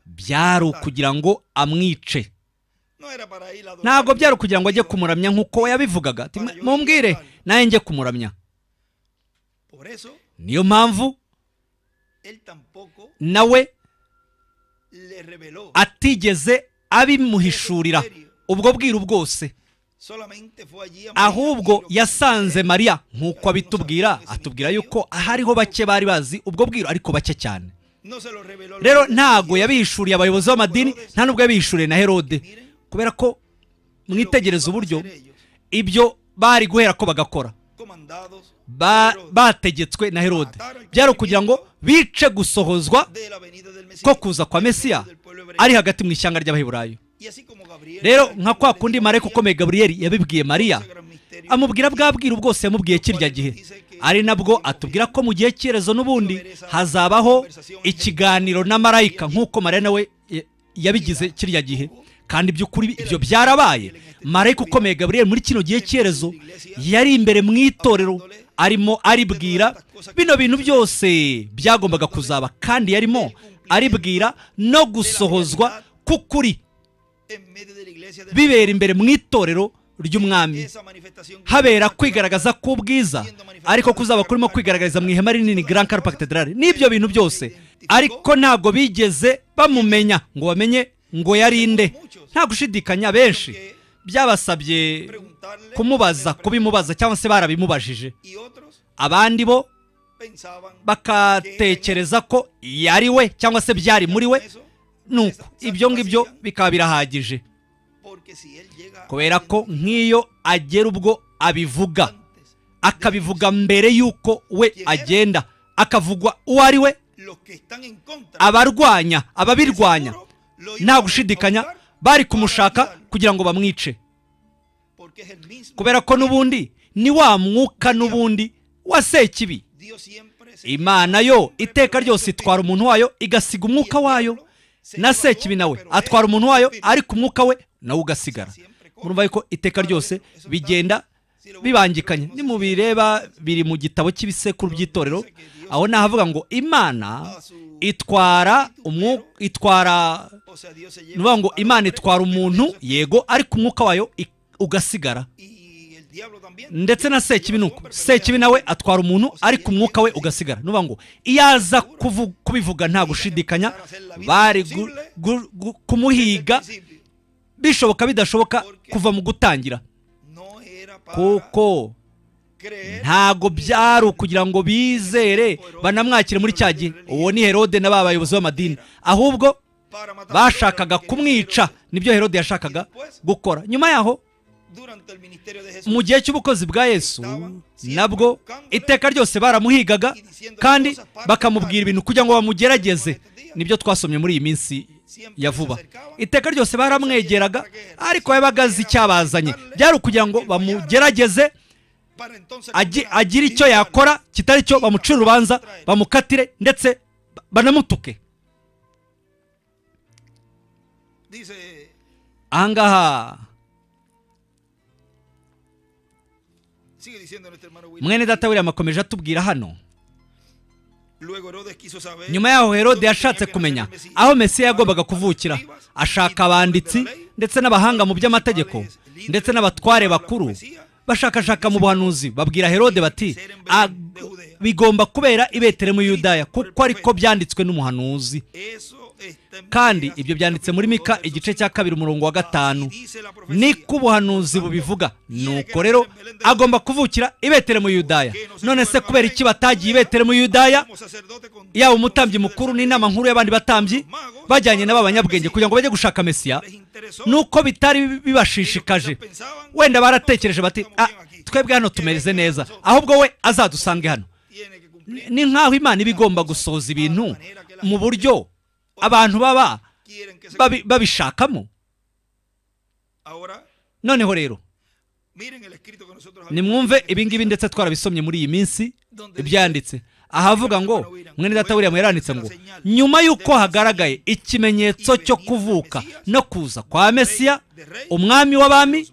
byari ukugira ngo amwice ntabwo byari ukugira ngo ajye kumuramya nk'uko yabivugaga mumbwire nawe njye kumuramya niyo mpamvu nawe atigeze abimuhishurira ubwo bwiru bwose ahubwo yasanze mariya nk'uko abitubwira atubwira yuko ahariho bake bari bazi ubwo bwiru ariko bake cyane rero ntabwo yabihishuriye abayobozi b'amadini nta n'ubwo yabihishuriye na herode kubera ko mwitegereza uburyo ibyo bari guhera ko bagakora bategetswe na herode byari ukugira ngo bice gusohozwa ko kuza kwa mesiya ari hagati mu ishyanga ry'abaheburayo rero nka kwa kundi marayika ukomeye gaburiyeri yabibwiye mariya amubwira bwa bwiru bwose yamubwiye kirya gihe ari nabwo atubwira ko mu gihe cyerezo n'ubundi hazabaho ikiganiro na marayika nk'uko mariya nawe yabigize kirya gihe kandi by'ukuri ibyo byarabaye marayika ukomeye gaburiyeri muri kino gihe cyerezo yari imbere mu itorero arimo aribwira bino bintu byose byagombaga kuzaba kandi yarimo aribwira no gusohozwa k'ukuri bibera imbere mu itorero ry'umwami habera kwigaragaza k'ubwiza ariko kuzaba kurimo kwigaragariza mu ihema rinini Grand Carpa Cathedral n'ibyo bintu byose ariko ntabwo bigeze bamumenya ngo bamenye ngo yarinde nta gushidikanya benshi byabasabye kumubaza kubimubaza cyangwa se barabimubajije abandi bo bakatekereza ko yari we cyangwa se byari muri we nuko ibyo ngibyo bikaba birahagije kubera ko nk'iyo agera ubwo abivuga akabivuga mbere y'uko we agenda akavugwa uwo ari we abarwanya ababirwanya nta gushidikanya bari kumushaka kugira ngo bamwice kubera ko n'ubundi ni wa mwuka n'ubundi wa sekibi imana yo iteka ryose itwara umuntu wayo igasiga umwuka wayo na sekibi nawe atwara umuntu wayo ariko umwuka we nawe ugasigara murumva yuko iteka ryose bigenda bibangikanye nimubireba biri mu gitabo cy'ibisekuru by'itorero aho ni ahavuga ngo imana itwara umwuka itwara ni ukuvuga ngo imana itwara umuntu yego ariko umwuka wayo i- ugasigara ndetse na sekibi nuko sekibi nawe atwara umuntu ariko umwuka we ugasigara nuvuga ngo iyo aza kuvu- kubivuga nta gushidikanya bari gu- gu- gu- kumuhiga bishoboka bidashoboka kuva mu gutangira kuko ntago byari ukugira ngo bizere banamwakire muri cya gihe uwo ni herode na ba bayobozi b'amadini ahubwo bashakaga kumwica nibyo herode yashakaga gukora nyuma yaho mu gihe cy'ubukozi bwa yesu nabwo iteka ryose baramuhigaga kandi bakamubwira ibintu kugira ngo bamugerageze nibyo twasomye muri iyi minsi ya vuba iteka ryose baramwegeraga ariko yabaga azi icyabazanye byari ukugira ngo bamugerageze agi- agire icyo yakora kitari cyo bamucira urubanza bamukatire ndetse ba- banamutuke ahangaha mwene data william akomeje atubwira hano nyuma yaho herode yashatse kumenya aho mesiya yagombaga kuvukira ashaka abanditsi ndetse n'abahanga mu by'amategeko ndetse n'abatware bakuru bashakashaka mu buhanuzi babwira herode bati "Ah, bigomba kubera i betelehemu yudaya kuko ariko byanditswe n'umuhanuzi kandi ibyo byanditse muri mika igice cya kabiri umurongo wa gatanu niko ubuhanuzi bubivuga nuko rero agomba kuvukira i betelehemu yudaya none se kubera iki batagiye i betelehemu yudaya yaba umutambyi mukuru n'inama nkuru y'abandi batambyi bajyanye nabo abanyabwenge kugira ngo bajye gushaka mesiya nuko bitari bibashishikaje wenda baratekereje bati "Ah, twebwe hano tumeze neza ahubwo we azadusange hano Ni- ni nk'aho imana iba igomba gusohoza ibintu mu buryo abantu baba babi- babishakamo noneho rero nimwumve ibingibi ndetse twarabisomye muri iyi minsi ibyanditse ahavuga ngo mwene data william yaranditse ngo nyuma y'uko hagaragaye ikimenyetso cyo kuvuka no kuza kwa mesiya umwami w'abami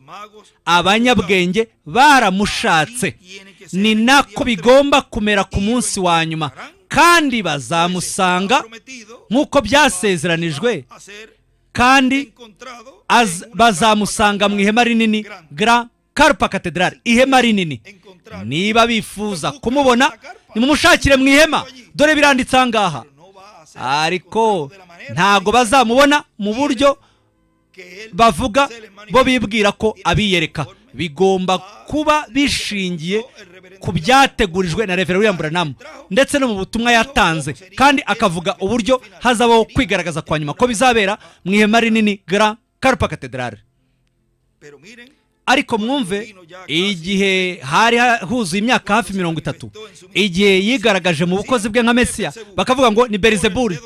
abanyabwenge baramushatse ni nako bigomba kumera ku munsi wa nyuma kandi bazamusanga nk'uko byasezeranijwe kandi az- bazamusanga mu ihema rinini gra karpa katedrali ihema rinini niba bifuza kumubona nimumushakire mu ihema dore biranditse aha ngaha ariko ntago bazamubona mu buryo bavuga bo bibwira ko abiyereka bigomba kuba bishingiye ku byategurijwe na Reverend William Branham ndetse no mu butumwa yatanze kandi akavuga uburyo hazabaho kwigaragaza kwa nyuma ko bizabera mu ihema rinini Grand Carpa Cathedral ariko mwumve igihe hari huzuye imyaka hafi mirongo itatu igihe yigaragaje mu bukozi bwe nka mesiya bakavuga ngo ni berizeburi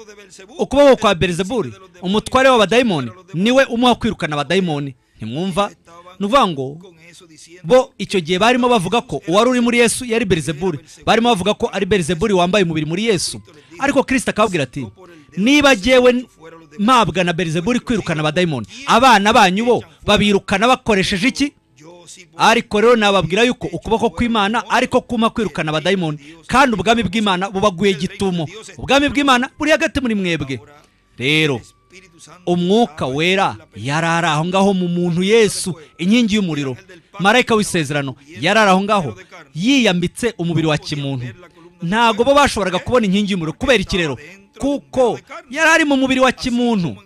ukuboko kwa berizeburi umutware w'abadayimoni niwe umuha kwirukana abadayimoni ntimwumva ni ukuvuga ngo bo icyo gihe barimo bavuga ko uwari uri muri yesu yari berizeburi barimo bavuga ko ari berizeburi wambaye umubiri muri yesu ariko kirisita akababwira ati niba jyewe mpabwa na berizeburi kwirukana abadayimoni abana banyu bo babirukana bakoresheje iki ariko rero nababwira yuko ukuboko kw'imana ariko kuma kwirukana abadayimoni kandi ubwami bw'imana bubaguye gitumo ubwami bw'imana buri hagati muri mwebwe rero umwuka wera yari ari aho ngaho mu muntu yesu inkingi y'umuriro marayika w'isezerano yari ari aho ngaho yiyambitse umubiri wa kimuntu ntabwo bo bashoboraga kubona inkingi y'umuriro kubera ikirero kuko yari ari mu mubiri wa kimuntu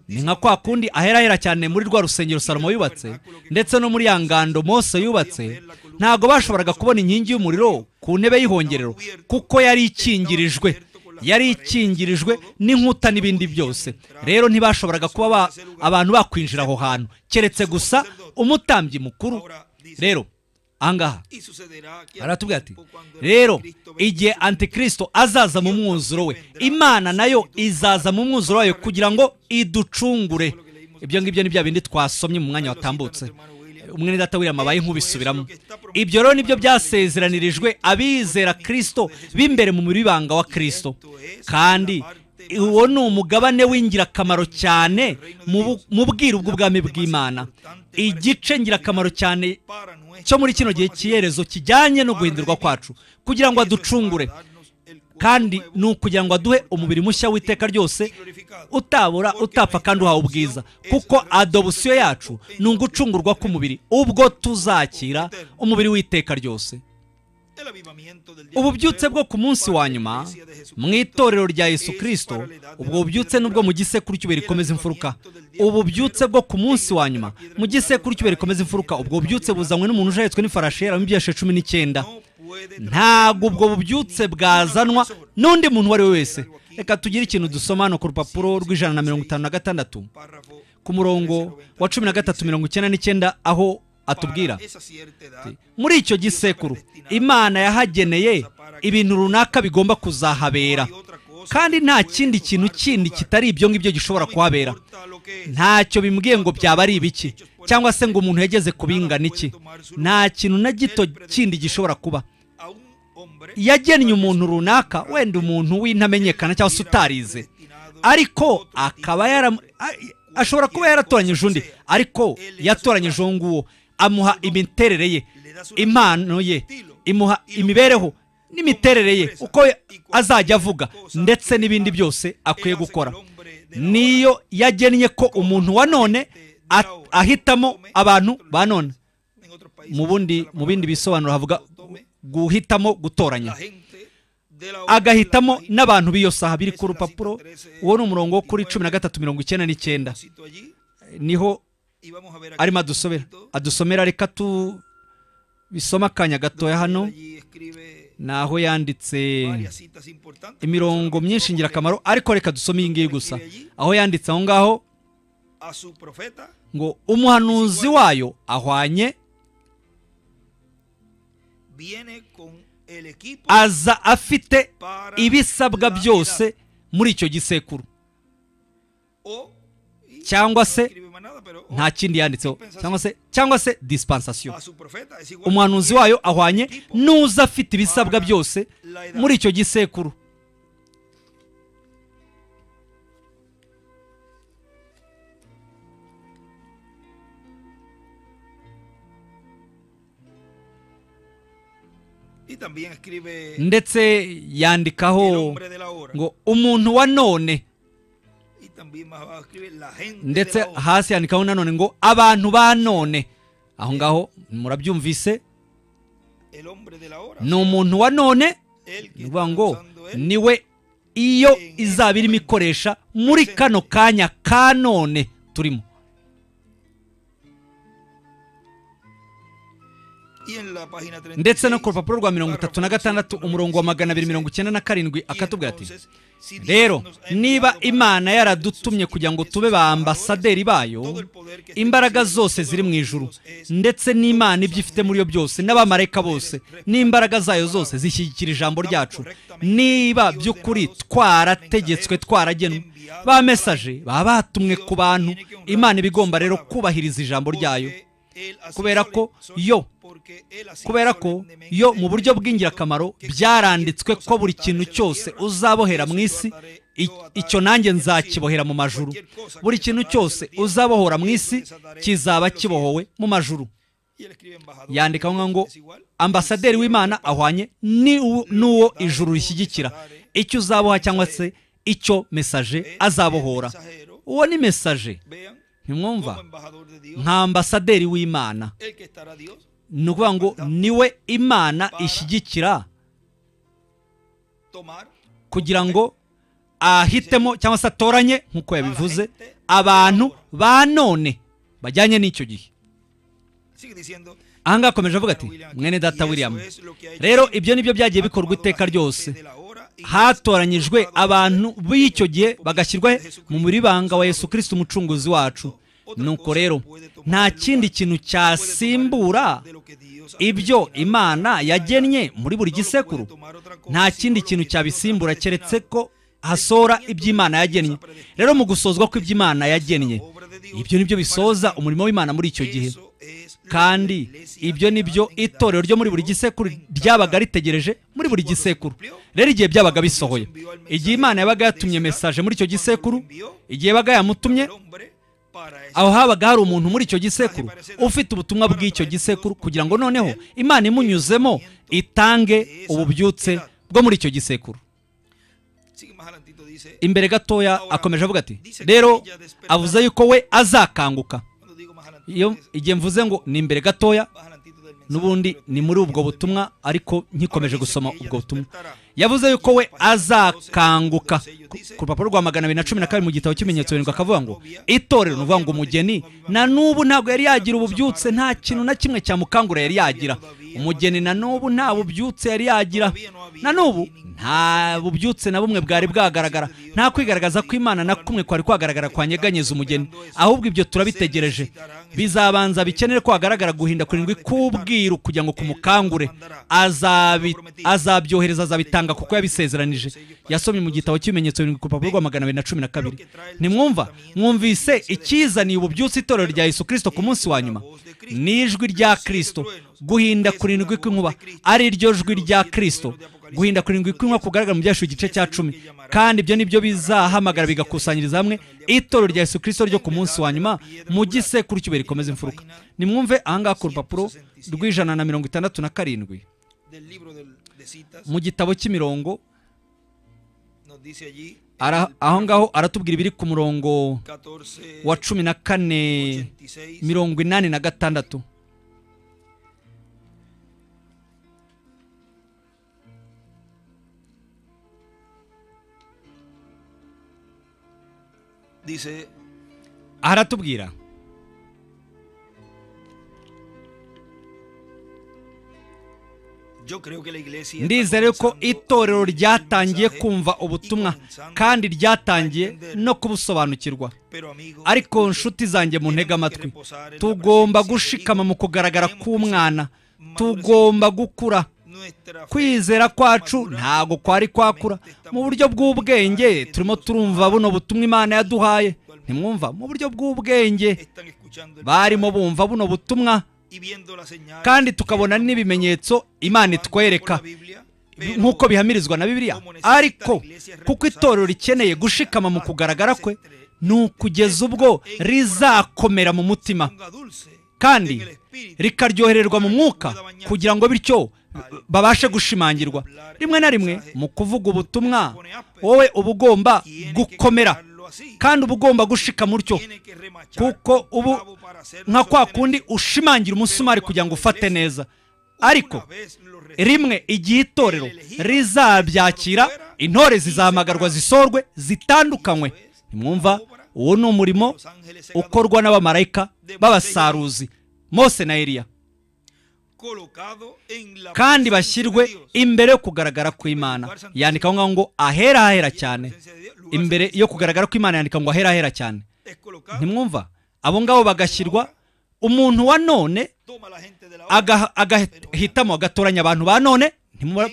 ni nka kwa kundi aherahera cyane muri rwa rusengero salomo yubatse ndetse no muri ya ngando mose yubatse ntabwo bashoboraga kubona inkingi y'umuriro ku ntebe y'ihongerero kuko yari ikingirijwe yari ikingirijwe n'inkuta n'ibindi byose rero ntibashoboraga kuba ba- abantu bakwinjira aho hantu keretse gusa umutambyi mukuru rero ahangaha aratubwira ati rero igihe antikristo azaza mu mwuzuro we imana nayo izaza mu mwuzuro wayo kugira ngo iducungure ibyo ngibyo ni bya bindi twasomye mu mwanya watambutse umwene data william abaye nk'ubisubiramo ibyo rero nibyo byasezeranirijwe abizera kristo b'imbere mu muribanga wa kristo kandi uwo ni umugabane w'ingirakamaro cyane mu bu- mu bwiru bw'ubwami bw'imana igice ngirakamaro cyane cyo muri kino gihe cyiyerezo kijyanye no guhindurwa kwacu kugira ngo aducungure kandi ni ukugira ngo aduhe umubiri mushya w'iteka ryose utabura utapfa kandi uhawe ubwiza kuko adobosiyo yacu ni ugucungurwa k'umubiri ubwo tuzakira umubiri w'iteka ryose ububyutse bwo ku munsi wa nyuma mu itorero rya yesu kirisito ubwo bubyutse n'ubwo mu gisekuru cy'ubiri rikomeza imfuruka ububyutse bwo ku munsi wa nyuma mu gisekuru cy'ubiri rikomeza imfuruka ubwo bubyutse buzanywe n'umuntu ujahetswe n'ifarashi yaramo ibyashe cumi n'icyenda ntabwo ubwo bubyutse bwazanwa n'undi muntu uwo ari we wese reka tugire ikintu dusoma hano ku rupapuro rw'ijana na mirongo itanu na gatandatu ku murongo wa cumi na gatatu mirongo icyenda n'icyenda aho atubwira muri icyo gisekuru imana yahageneye ibintu runaka bigomba kuzahabera kandi nta kindi kintu kindi kitari ibyo ngibyo gishobora kuhabera ntacyo bimbwiye ngo byaba ari ibiki cyangwa se ngo umuntu yageze ku bingana iki nta kintu na gito kindi gishobora kuba yagennye umuntu runaka wenda umuntu w'intamenyekana cyangwa se utarize ariko akaba yara ashobora kuba yaratoranyije undi ariko yatoranyije uwo nguwo amuha imiterere ye impano ye imuha imibereho n'imiterere ye uko azajya avuga ndetse n'ibindi byose akwiye gukora niyo yagennye ko umuntu wa none ahitamo abantu ba none mu bundi mu bindi bisobanuro havuga guhitamo gutoranya agahitamo n'abantu b'iyo saha biri ku rupapuro uwo ni umurongo wo kuri cumi na gatatu mirongo icyenda n'icyenda niho arimo adusomera adusomera reka tu bisoma akanya gatoya hano ni aho yanditse imirongo myinshi ngirakamaro ariko reka dusome iyi ngiyi gusa aho yanditse aho ngaho ngo umuhanuzi wayo ahwanye aza afite ibisabwa byose muri icyo gisekuru cyangwa se nta kindi yanditseho cyangwa se cyangwa se disipansasiyo umuhanuzi wayo ahwanye n'uza afite ibisabwa byose muri icyo gisekuru ndetse yandikaho ngo umuntu wa none ndetse hasi yandikaho nanone ngo abantu ba none aho ngaho murabyumvise ni umuntu wa none ni ukuvuga ngo niwe iyo izaba irimo ikoresha muri kano kanya ka none turimo ndetse no ku rupapuro rwa mirongo itatu na gatandatu umurongo wa magana abiri mirongo icyenda na karindwi akatubwira ati rero niba imana yaradutumye kugira ngo tube ba ambasaderi bayo imbaraga zose ziri mu ijuru ndetse n'imana ibyo ifite muri yo byose n'abamarayika bose n'imbaraga zayo zose zishyigikira ijambo ryacu niba by'ukuri twarategetswe twaragenwe ba mesaje baba batumwe ku bantu imana ibigomba rero kubahiriza ijambo ryayo kubera ko yo kubera ko yo mu buryo bw'ingirakamaro byaranditswe ko buri kintu cyose uzabohera mu isi icyo nanjye nzakibohera mu majuru buri kintu cyose uzabohora mu isi kizaba kibohowe mu majuru yandika ngo ambasaderi w'imana ahwanye n'uwo ijuru rishyigikira icyo uzaboha cyangwa se icyo mesaje azabohora uwo ni mesaje ntimwumva nka ambasaderi w'imana ni ukuvuga ngo niwe imana ishyigikira kugira ngo ahitemo cyangwa se atoranye nk'uko yabivuze abantu ba none bajyanye n'icyo gihe aha ngaha akomeje avuga ati mwene data william rero ibyo ni byo byagiye bikorwa iteka ryose hatoranyijwe abantu b'icyo gihe bagashyirwa mu muribanga wa yesu kirisiti umucunguzi wacu nuko rero nta kindi kintu cyasimbura ibyo imana yagennye muri buri gisekuru nta kindi kintu cyabisimbura keretse ko hasora iby'imana yagennye rero mu gusozwa kw'iby'imana yagennye ibyo ni byo bisoza umurimo w'imana muri icyo gihe kandi ibyo ni byo itorero ryo muri buri gisekuru ryabaga ritegereje muri buri gisekuru rero igihe byabaga bisohoye igihe imana yabaga yatumye mesaje muri icyo gisekuru igihe yabaga yamutumye aho habaga hari umuntu muri icyo gisekuru ufite ubutumwa bw'icyo gisekuru kugira ngo noneho imana imunyuzemo itange ububyutse bwo muri icyo gisekuru imbere gatoya akomeje avuga ati rero avuze yuko we azakanguka iyo igihe mvuze ngo ni imbere gatoya n'ubundi ni muri ubwo butumwa ariko nkikomeje gusoma ubwo butumwa yavuze yuko we azakanguka ku rupapuro rwa magana abiri na cumi na kabiri mu gitabo cy'ibimenyetso birindwi akavuga ngo itorero ni ukuvuga ngo umugeni na n'ubu ntabwo yari yagira ububyutse nta kintu na kimwe cyamukangura yari yagira umugeni na n'ubu nta bubyutse yari yagira na n'ubu nta bubyutse na bumwe bwari bwagaragara nta kwigaragaza kw'imana na kumwe kwari kwagaragara kwanyeganyeza umugeni ahubwo ibyo turabitegereje bizabanza bikenere ko hagaragara guhinda kurindwi k'ubwiru kugira ngo kumukangure azabyohereza azabitanga kuko yabisezeranije yasomye mu gitabo cy'ibimenyetso birindwi ku rupapuro rwa magana abiri na cumi na kabiri ntimwumva mwumvise icyizaniye ububyutse itorero rya yesu kirisito ku munsi wa nyuma n'ijwi rya kirisito guhinda kurindwi kw'inkuba ari ryo jwi rya kirisito guhinda kurindwi kw'inkwa kugaragara mu byashu igice cya cumi kandi ibyo ni byo bizahamagara bigakusanyiriza hamwe itoro rya Yesu kirisito ryo ku munsi wa nyuma mu gisekuru cy'ibuye rikomeza imfuruka nimwumve ahangaha ku rupapuro rw'ijana na mirongo itandatu na karindwi mu gitabo cy'imirongo aho ngaho aratubwira ibiri ku murongo wa cumi na kane mirongo inani na gatandatu aratubwira ndizere ko itorero ryatangiye kumva ubutumwa kandi ryatangiye no kubusobanukirwa ariko nshuti zanjye mu ntege amatwi tugomba gushikama mu kugaragara k'umwana tugomba gukura kwizera kwacu ntabwo kwari kwakura mu buryo bw'ubwenge turimo turumva buno butumwa imana yaduhaye ntimwumva mu buryo bw'ubwenge barimo bumva buno butumwa kandi tukabona n'ibimenyetso imana itwereka nk'uko bihamirizwa na bibiliya ariko kuko itorero rikeneye gushikama mu kugaragara kwe ni ukugeza ubwo rizakomera mu mutima kandi rikaryohererwa mu mwuka kugira ngo bityo babashe gushimangirwa rimwe na rimwe mu kuvuga ubutumwa wowe uba ugomba gukomera kandi uba ugomba gushika mutyo kuko ubu nka kwa kundi ushimangira umusumari kugira ngo ufate neza ariko rimwe igihe itorero rizabyakira intore zizahamagarwa zisorwe zitandukanywe ntimwumva uwo ni umurimo ukorwa n'abamarayika b'abasaruzi mose na eriya kandi bashyirwe imbere yo kugaragara kw'imana yandika aho ngaho ngo ahera ahera cyane imbere yo kugaragara kw'imana yandika ngo ahera ahera cyane ntimwumva abo ngabo bagashyirwa umuntu wa none agahitamo agatoranya abantu ba none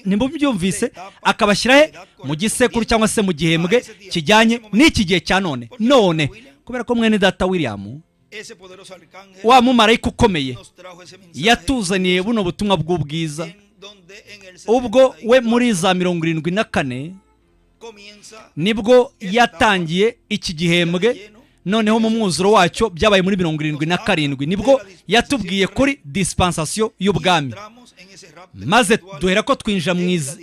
ntimubyumvise akabashyira he mu gisekuru cyangwa se mu gihembwe kijyanye n'iki gihe cya none none kubera ko mwene data william wa mumarayika ukomeye yatuzaniye buno butumwa bw'ubwiza ubwo we muri za mirongo irindwi na kane nibwo yatangiye iki gihembwe noneho mu mwuzuro wacyo byabaye muri mirongo irindwi na karindwi nibwo yatubwiye kuri disipansasiyo y'ubwami maze duhera ko twinjira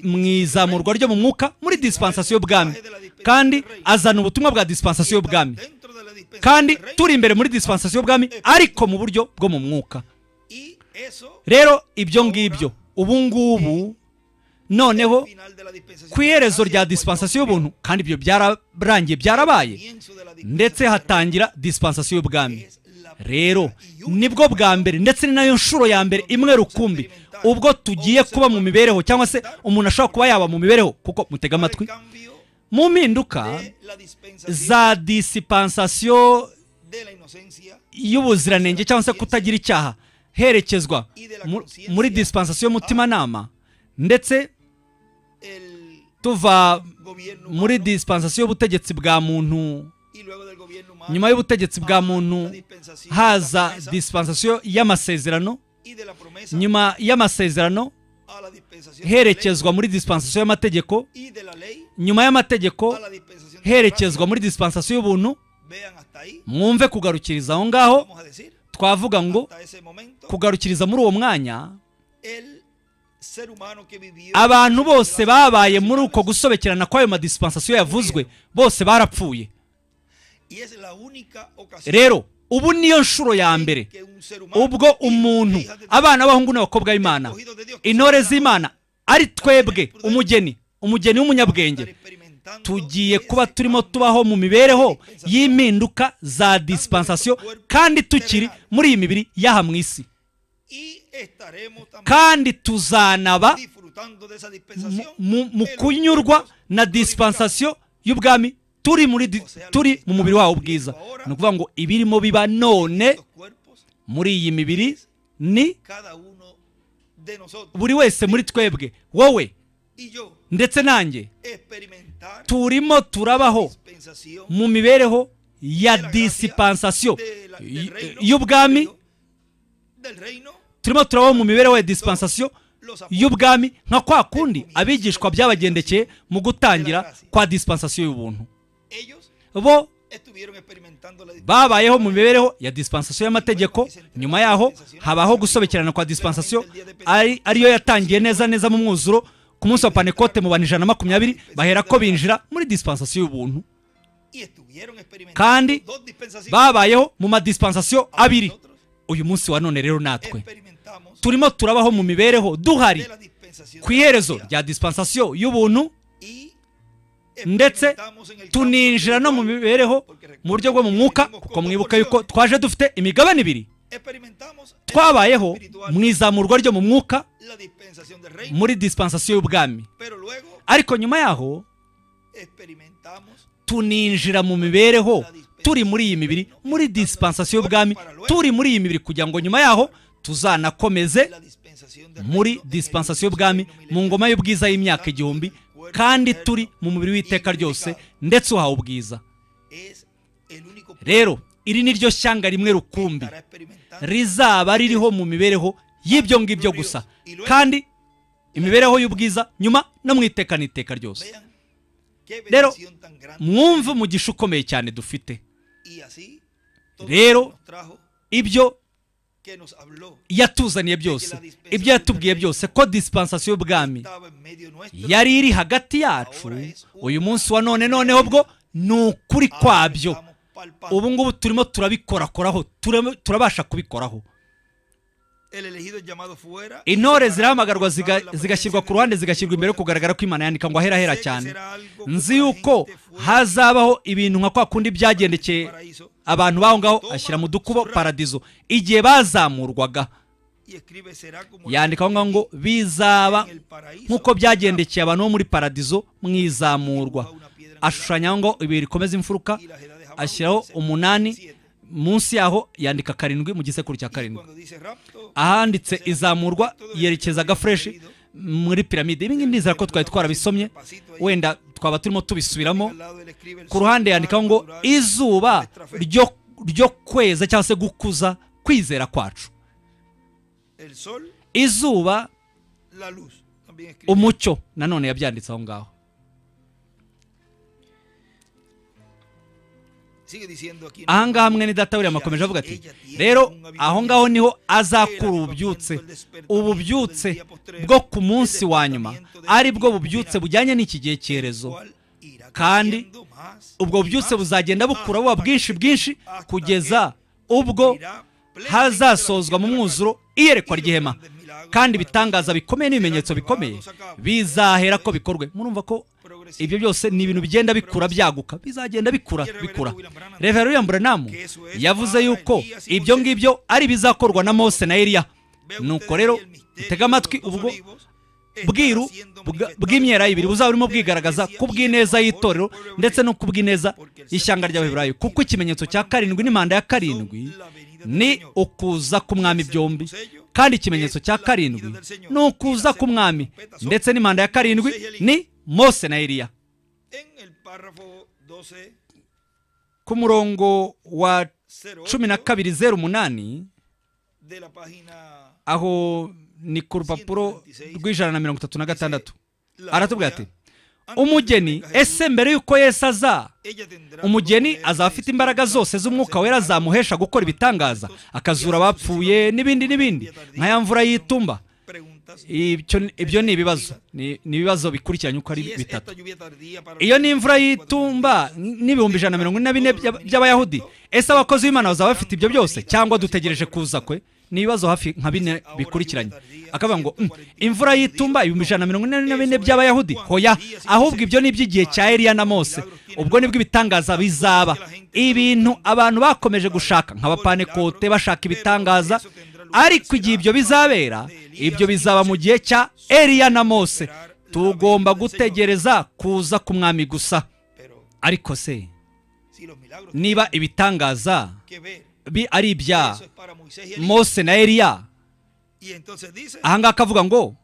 mu izamurwa ryo mu mwuka muri disipansasiyo y'ubwami kandi azana ubutumwa bwa disipansasiyo y'ubwami kandi turi imbere muri disipansasiyo y'ubwami ariko mu buryo bwo mu mwuka rero ibyo ngibyo ubu ngubu noneho ku iherezo rya disipansasiyo y'ubuntu kandi ibyo byararangiye byarabaye ndetse hatangira disipansasiyo y'ubwami rero nibwo bwa mbere ndetse ni nayo nshuro ya mbere imwe rukumbi ubwo tugiye kuba mu mibereho cyangwa se umuntu ashobora kuba yaba mu mibereho kuko mutega amatwi mu mpinduka za disipansasiyo y'ubuziranenge cyangwa se kutagira icyaha herekezwa muri disipansasiyo y'umutimanama ndetse tuva muri disipansasiyo y'ubutegetsi bwa muntu nyuma y'ubutegetsi bwa muntu haza disipansasiyo y'amasezerano nyuma y'amasezerano herekezwa muri disipansasiyo y'amategeko nyuma y'amategeko herekezwa muri disipansasiyo y'ubuntu mwumve kugarukiriza aho ngaho vamos a decir, twavuga ngo hasta ese momento, kugarukiriza muri uwo mwanya el ser humano que vivió abantu bose babaye muri uko gusobekerana kw'ayo madisipansasiyo yavuzwe bose barapfuye y es la única ocasión rero ubu niyo nshuro ya mbere que un ser humano ubwo umuntu hijas de- abana b'abahungu n'abakobwa b'imana intore z'imana ari twebwe umugeni umugeni w'umunyabwenge estar experimentando tugiye kuba ese turimo cambio tubaho mu mibereho y'impinduka za disipansasiyo kandi tukiri muri iyi mibiri y'aha mu isi y estaremos también kandi tuzanaba disfrutando de esa mu, dispensación mu- mu de los kunyurwa tiempos na disipansasiyo y'ubwami turi muri di- turi mu mubiri wawo bwiza ni ukuvuga ngo ibirimo biba none los cuerpos muri iyi mibiri ni cada uno de nosotros buri wese muri twebwe wowe y yo ndetse nanjye experimentar turimo turabaho dispensación mu mibereho ya disipansasiyo de la- del y- reino, y'ubwami del reino turimo turabaho mu mibereho ya disipansasiyo los apóstoles y'ubwami nka kwa kundi abigishwa byabagendekeye mu gutangira kwa disipansasiyo y'ubuntu ellos bo estuvieron experimentando la dispensación babayeho mu mibereho ya disipansasiyo y'amategeko nyuma yaho habaho gusobekerana kwa disipansasiyo ari ariyo yatangiye neza neza mu mwuzuro ku munsi wa panekote mu bantu ijana na makumyabiri bahera ko binjira muri disipansasiyo y'ubuntu y estuvieron experimentando kandi dos dispensaciones babayeho mu madisipansasiyo abiri Nosotros uyu munsi wa none rero natwe experimentamos turimo turabaho mu mibereho duhari de la dispensación ku iherezo rya disipansasiyo y'ubuntu y ndetse experimentamos en el campo tuninjira no mu espiritual. mibereho mu buryo bwo mu mwuka kuko mwibuka yuko twaje dufite imigabane ibiri Experimentamos en el twabayeho campo espiritual mu izamurwa ryo mu mwuka la dispensación del reino, muri disipansasiyo y'ubwami pero luego ariko nyuma yaho experimentamos tuninjira mu mibereho turi muri iyi mibiri muri disipansasiyo y'ubwami turi muri iyi mibiri kugira ngo nyuma yaho tuzanakomeze la dispensación del reino muri en el disipansasiyo inicio y'ubwami del reino mu milenario. ngoma y'ubwiza y'imyaka igihumbi kandi turi mu mubiri w'iteka ryose ndetse uhawe ubwiza Es el único punto rero iri ni ryo shyanga rimwe que rukumbi estará experimentando rizaba ririho mu mibereho y'ibyo ngibyo gusa kandi imibereho y'ubwiza nyuma no mu iteka n'iteka ryose vean qué Rero, bendición tan grande mwumve umugisha ukomeye cyane dufite y así todo Rero, lo que nos trajo ibyo que nos habló yatuzaniye byose ibyo yatubwiye byose ko disipansasiyo y'ubwami estaba en medio nuestro yari iri hagati yacu uyu munsi wa none noneho bwo ni ukuri ahora kwabyo estamos palpando. ubu ngubu turimo turabikorakoraho turamo- turabasha kubikoraho El elegido es llamado fuera y intore separado zirahamagarwa por ziga- Pablo en la zigashyirwa ku presencia ruhande del zigashyirwa imbere yo Señor. kugaragara ko imana yandika ngo ahera hera Sé que cyane será algo como nzi la yuko gente fue hazabaho ibintu nka kwa kundi al byagendekeye paraíso abantu baho ngaho ashyira mu dukubo paradizo igihe bazamurwaga y escribe será como yandika aho ngaho ngo bizaba en el paraíso nk'uko byagendekeye abantu bo muri paradiso mu izamurwa ashushanya ngo ibuye rikomeza imfuruka y las edades habrá ashyiraho un umunani siete. munsi yaho yandika karindwi mu gisekuru cya Y karindwi cuando dice rapto ahanditse izamurwa yerekezaga fureshi muri piramide ibi ngibi ndizera ko twari twarabisomye wenda twaba turimo tubisubiramo al lado del escribe el ku ruhande sol yandikaho ngo natural, izuba nuestra fe. ryo ryo kweza cyangwa se gukuza kwizera kwacu el sol izuba la luz también escribe umucyo nanone yabyanditse aho ngaho sigue diciendo aquí aha ngaha mwene data william akomeje avuga ati rero aho ngaho niho azakura ububyutse ububyutse bwo ku munsi wa nyuma ari bwo bubyutse bujyanye n'iki gihe cyerezo cual irá kandi creciendo más ubwo y bubyutse más buzagenda bukura buba bwinshi bwinshi kugeza ubwo irá plenamente hazasozwa mu la mwuzuro iyerekwa ry'ihema kandi ibitangaza bikomeye n'ibimenyetso bikomeye bizahera ko bikorwe murumva ko ibyo byose ni ibintu bigenda bikura byaguka bizagenda bikura bikura revera william branham yavuze yuko ibyo ngibyo ari ibizakorwa na mose na eliya nuko rero utega amatwi ubwo bwiru bwa- bw'imyera y'ibiri buzaba burimo bwigaragaza ku bw'ineza y'itorero ndetse no ku bw'ineza y'ishyanga ry'abaheburayo kuko ikimenyetso cya karindwi n'imanda ya karindwi ni ukuza k'umwami byombi kandi ikimenyetso cya karindwi ni ukuza k'umwami ndetse n'imanda ya karindwi ni mose na eliya en el párrafo 12 ku murongo wa 08 cumi na kabiri zeru umunani de la página aho ni ku rupapuro rw'ijana na mirongo itatu na gatandatu La aratubwira gloria ati umugeni ese mbere y'uko yesu aza umugeni azaba afite imbaraga zose z'umwuka wera zamuhesha gukora ibitangaza akazura abapfuye n'ibindi n'ibindi nka ya mvura y'itumba Ibyo- ibyo ni ibibazo ni ni ibibazo bikurikiranye uko ari bitatu iyo ni imvura y'itumba n'ibihumbi ijana na mirongo ine na bine by'aba- by'abayahudi ese abakozi b'imana bazaba bafite ibyo byose cyangwa dutegereje kuza kwe ni ibibazo hafi nka bine bikurikiranye akavuga ngo "Mm, imvura y'itumba ibihumbi ijana na mirongo ine na bine by'abayahudi hoya ahubwo ibyo ni iby'igihe cya eliya na mose ubwo nibwo ibitangaza bizaba ibintu abantu bakomeje gushaka nk'abapanekote bashaka ibitangaza ariko igihe ibyo bizabera ibyo bizaba mu gihe cya eliya na mose tugomba gutegereza kuza ku mwami gusa ariko se niba ibitangaza bi- ari ibya mose na eliya ahangaha akavuga ngo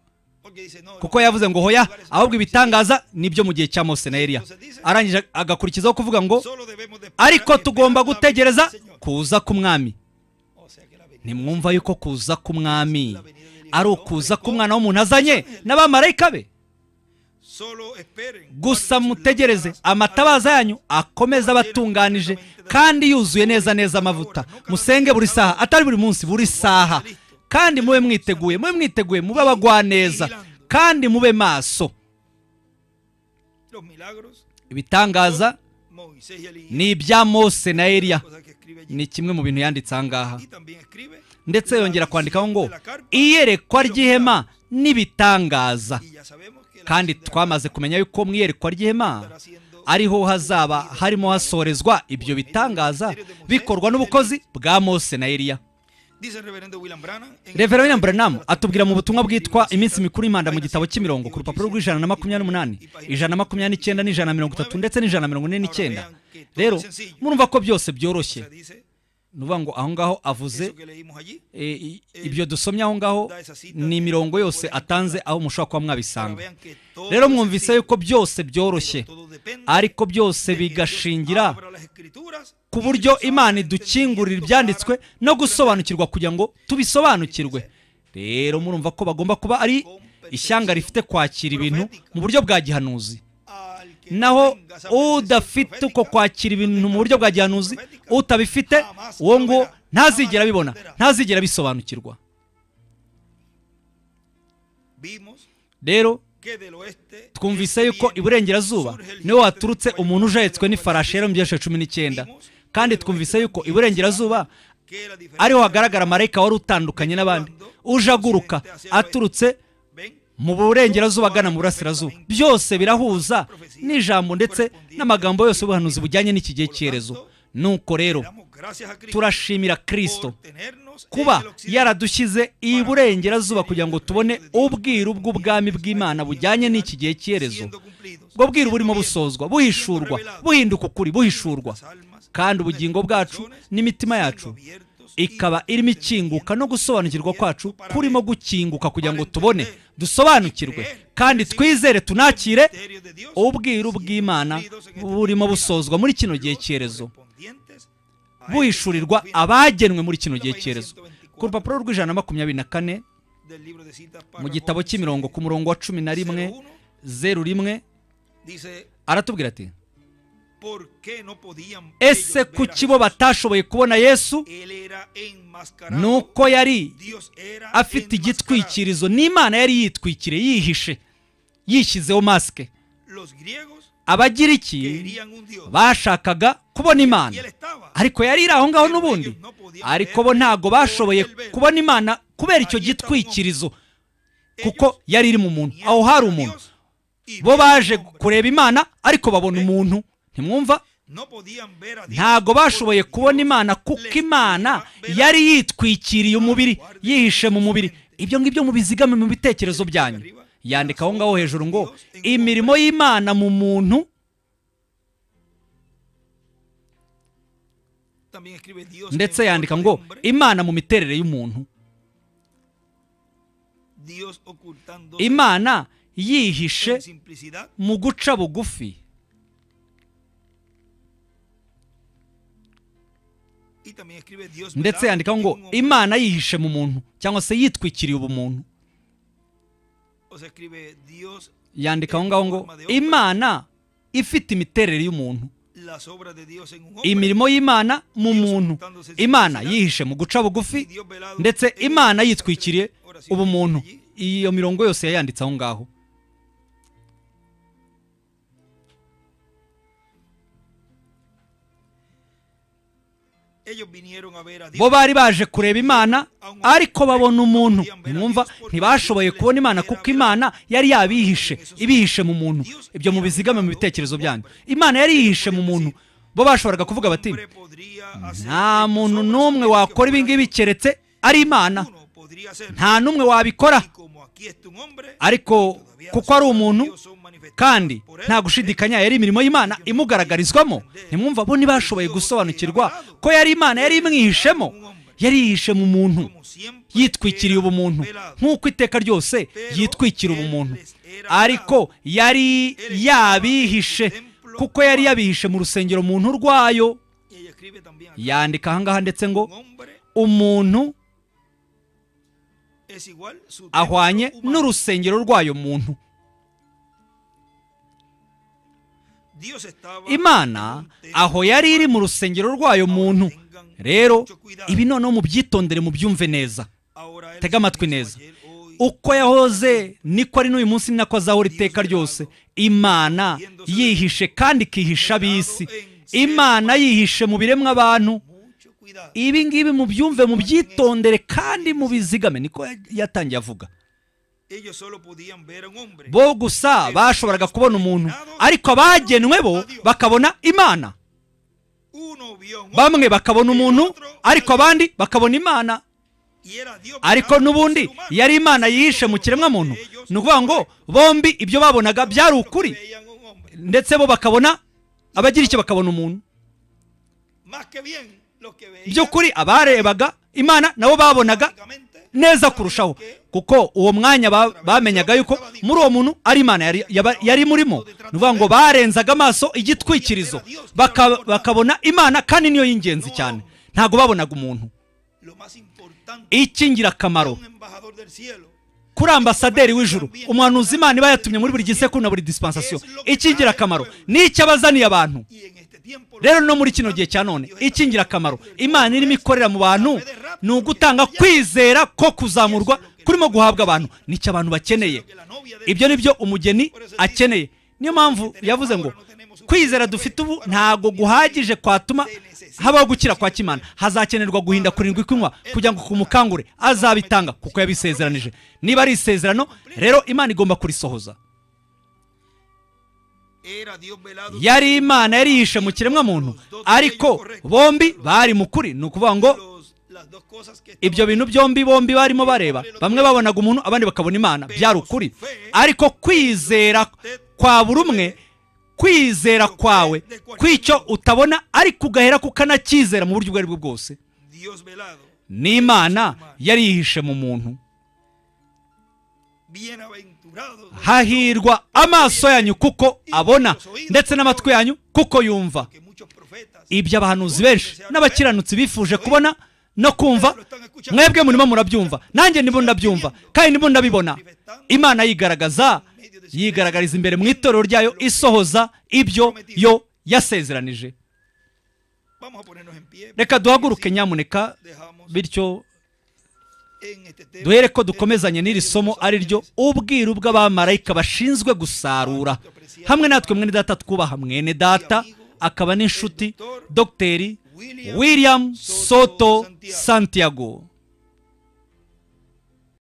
kuko yavuze ngo hoya ahubwo ibitangaza nibyo mu gihe cya mose na eliya arangije agakurikizaho kuvuga ngo ariko tugomba gutegereza kuza k'umwami ntimwumva yuko kuza k'umwami ari ukuza k'umwana w'umuntu azanye n'abamarayika be gusa mutegereze amatabaza yanyu akomeze abatunganije kandi yuzuye neza neza amavuta musenge buri saha atari buri munsi buri saha kandi mube mwiteguye mube mwiteguye mube abagwaneza kandi mube maso ibitangaza ni ibya mose na eliya ni kimwe mu bintu yanditse aha ngaha ndetse yongera kwandikaho ngo iyerekwa ry'ihema n'ibitangaza kandi twamaze kumenya yuko mu iyerekwa ry'ihema ariho hazaba harimo hasorezwa ibyo bitangaza bikorwa n'ubukozi bwa mose na eliya reverend william branham atubwira mu butumwa bwitwa iminsi mikuru y'imanda mu gitabo cy'imirongo ku rupapuro rw'ijana na makumyabiri n'umunani ijana na makumyabiri n'icyenda n'ijana na mirongo itatu ndetse n'ijana na mirongo ine n'icyenda rero murumva ko byose byoroshye ni ukuvuga ngo aho ngaho avuze e, i- ibyo dusomye aho ngaho ni imirongo yose atanze aho mushobora kuba mwabisanga rero mwumvise yuko byose byoroshye ariko byose bigashingira ku buryo imana idukingurira ibyanditswe no gusobanukirwa kugira ngo tubisobanukirwe rero murumva ko bagomba kuba ari ishyanga rifite kwakira ibintu mu buryo bwa gihanuzi naho udafite uko kwakira ibintu mu buryo bwa gihanuzi utabifite uwo ngo ntazigera abibona ntazigera abisobanukirwa rero twumvise yuko iburengerazuba niho waturutse umuntu ujahetswe n'ifarashi yari mu byiciro cumi n'icyenda kandi twumvise yuko iburengerazuba ariho hagaragara marayika wari utandukanye n'abandi uje aguruka aturutse mu burengerazuba agana mu burasirazuba byose birahuza n'ijambo ndetse n'amagambo yose y'ubuhanuzi bujyanye n'iki gihe cyerezo nuko rero turashimira kirisito kuba yaradushyize iburengerazuba kugira ngo tubone ubwiru bw'ubwami bw'imana bujyanye n'iki gihe cyerezo ubwo bwiru burimo busozwa buhishurwa buhinduka ukuri buhishurwa kandi ubugingo bwacu n'imitima yacu ikaba irimo ikinguka no gusobanukirwa kwacu kurimo gukinguka kugira ngo tubone dusobanukirwe kandi twizere tunakire ubwiru bw'imana burimo busozwa muri kino gihe cyerezo buhishurirwa abagenwe muri kino gihe cyerezo ku rupapuro rw'ijana na makumyabiri na kane mu gitabo cy'imirongo ku murongo wa cumi na rimwe zeru rimwe aratubwira ati ese kuki bo batashoboye kubona yesu ni nuko uko yari afite afite igitwikira igitwikirizo n'imana yari yitwikiriye yihishe yishyizeho masike abagiriki bashakaga kubona imana ariko yari iri aho ngaho n'ubundi ariko bo ntabwo bashoboye kubona imana kubera icyo gitwikirizo kuko yari iri mu muntu aho hari umuntu bo baje kureba imana ariko babona umuntu ntimwumva ntabwo bashoboye kubona imana kuko imana yari yitwikiriye umubiri yihishe mu mubiri ibyo ngibyo mubizigame mu bitekerezo byanyu yandika aho ngaho hejuru ngo imirimo y'imana mu muntu ndetse yandika ngo imana mu miterere y'umuntu imana imana yihishe mu guca bugufi ndetse ndetse yandika yandikaho ngo imana yihishe mu muntu cyangwa se yitwikiriye ubumuntu yandika aho ngaho ngo imana ifite imiterere y'umuntu las obras de Dios en un hombre. imirimo y'imana mu muntu imana yihishe mu guca bugufi ndetse imana yitwikiriye ubumuntu iyo mirongo yose yayanditse aho ngaho Ellos vinieron a ver a bo Dios. bari baje kureba imana ariko babona umuntu mwumva ntibashoboye kubona imana kuko imana yari yabihishe ibihishe mu muntu ibyo mubizigame mu bitekerezo byanyu imana yari yihishe mu muntu bo bashoboraga kuvuga bati Hombre podría hacer nta estas muntu obras de n'umwe Dios wakora que ibi ngibi keretse ari imana uno podría hacer. nta n'umwe wabikora Y como aquí está un hombre, ariko todavía kuko las ari obras de umuntu Dios son manifestadas kandi por él. nta gushidikanya yari imirimo y'imana imugaragarizwamo ntimwumva bo ntibashoboye gusobanukirwa ko yari imana yari imwihishemo yari yihishe mu muntu Como siempre yitwikiriye era ubumuntu velado. nk'uko iteka ryose yitwikira ubumuntu ariko yari yabihishe kuko yari yabihishe mu rusengero muntu rwayo Y ella escribe también acá, yandika ahangaha ndetse ngo un hombre umuntu es igual su ahwanye templo humano. n'urusengero rwayo muntu Dios estaba imana en un templo aho yari iri mu rusengero rwayo muntu rero ibi noneho mubyitondere mubyumve neza Ahora él tega se amatwi hizo neza. ayer, hoy, uko yahoze niko ari n'uyu munsi ni nako azahora iteka ryose imana yihishe kandi ikihisha ab'isi imana yihishe mu biremwa abantu mucho cuidado. ibi ngibi mubyumve mubyitondere kandi mubizigame niko yatangiye avuga Ellos solo podían ver a un hombre. bo gusa bashoboraga kubona umuntu ariko abagenwe bo bakabona imana Uno vio a un hombre bamwe bakabona umuntu ariko abandi bakabona imana y era Dios ariko velado en n'ubundi el ser humano. yari imana yihishe mu kiremwamuntu ni ukuvuga ngo bombi ibyo babonaga byari Otros ukuri veían un hombre. ndetse bo bakabona abagira icyo bakabona umuntu Más que bien, los que veían by'ukuri abarebaga imana nabo babonaga prácticamente neza kurushaho kuko uwo mwanya ba- bamenyaga yuko muri uwo muntu ari imana yari, yaba- yari murimo ni ukuvuga ngo barenzaga amaso igitwikirizo baka- bakabona imana kandi niyo y'ingenzi cyane ntabwo babonaga umuntu lo más importante icy'ingirakamaro un embajador del cielo. kuri ambasaderi w'ijuru umuhanuzi imana iba yatumye muri buri gisekuru na buri dispensation icy'ingirakamaro ni icyo abazaniye abantu Y en este tiempo rero no muri kino gihe cya none icy'ingirakamaro imana irimo ikorera mu bantu ni ugutanga kwizera ko kuzamurwa kurimo guhabwa abantu nicyo abantu bakeneye que la novia de ibyo ni byo umugeni akeneye niyo mpamvu yavuze ngo kwizera dufite ubu ntago guhagije kwatuma habaho gukira kwa kimana hazakenerwa guhinda kurindwi kunywa kugira ngo kumukangure azabitanga kuko yabisezeranije niba ari isezerano rero imana igomba kurisohoza era Dios velado yari imana yari yihishe mu kiremwamuntu ariko bombi bari mu kuri ni ukuvuga ngo Los- las dos cosas que ibyo bintu byombi bombi barimo bareba bamwe babonaga umuntu abandi bakabona imana byari ukuri ariko kwizera kwa buri umwe kwizera kwawe kw'icyo utabona ariko ugahera kukanakizera mu buryo ubwo ari bwo bwose Dios velado n'imana yari yihishe mu muntu bienaventurados los hahirwa amaso yanyu kuko abona ndetse n'amatwi yanyu kuko yumva que muchos profetas ibyo abahanuzi benshi n'abakiranutsi bifuje kubona no kumva mwebwe murimo murabyumva nanjye ndimo ndabyumva kandi ndimo ndabibona imana yigaragaza yigaragariza imbere mu itorero ryayo isohoza ibyo yo yasezeranije vamos a ponernos en pie reka duhaguruke nyamuneka dejamos bityo en este tema duhere ko dukomezanye n'iri somo ari ryo ubwiru bw'abamarayika bashinzwe gusarura hamwe natwe mwene data twubaha mwene data akaba n'inshuti dogiteri william soto santiago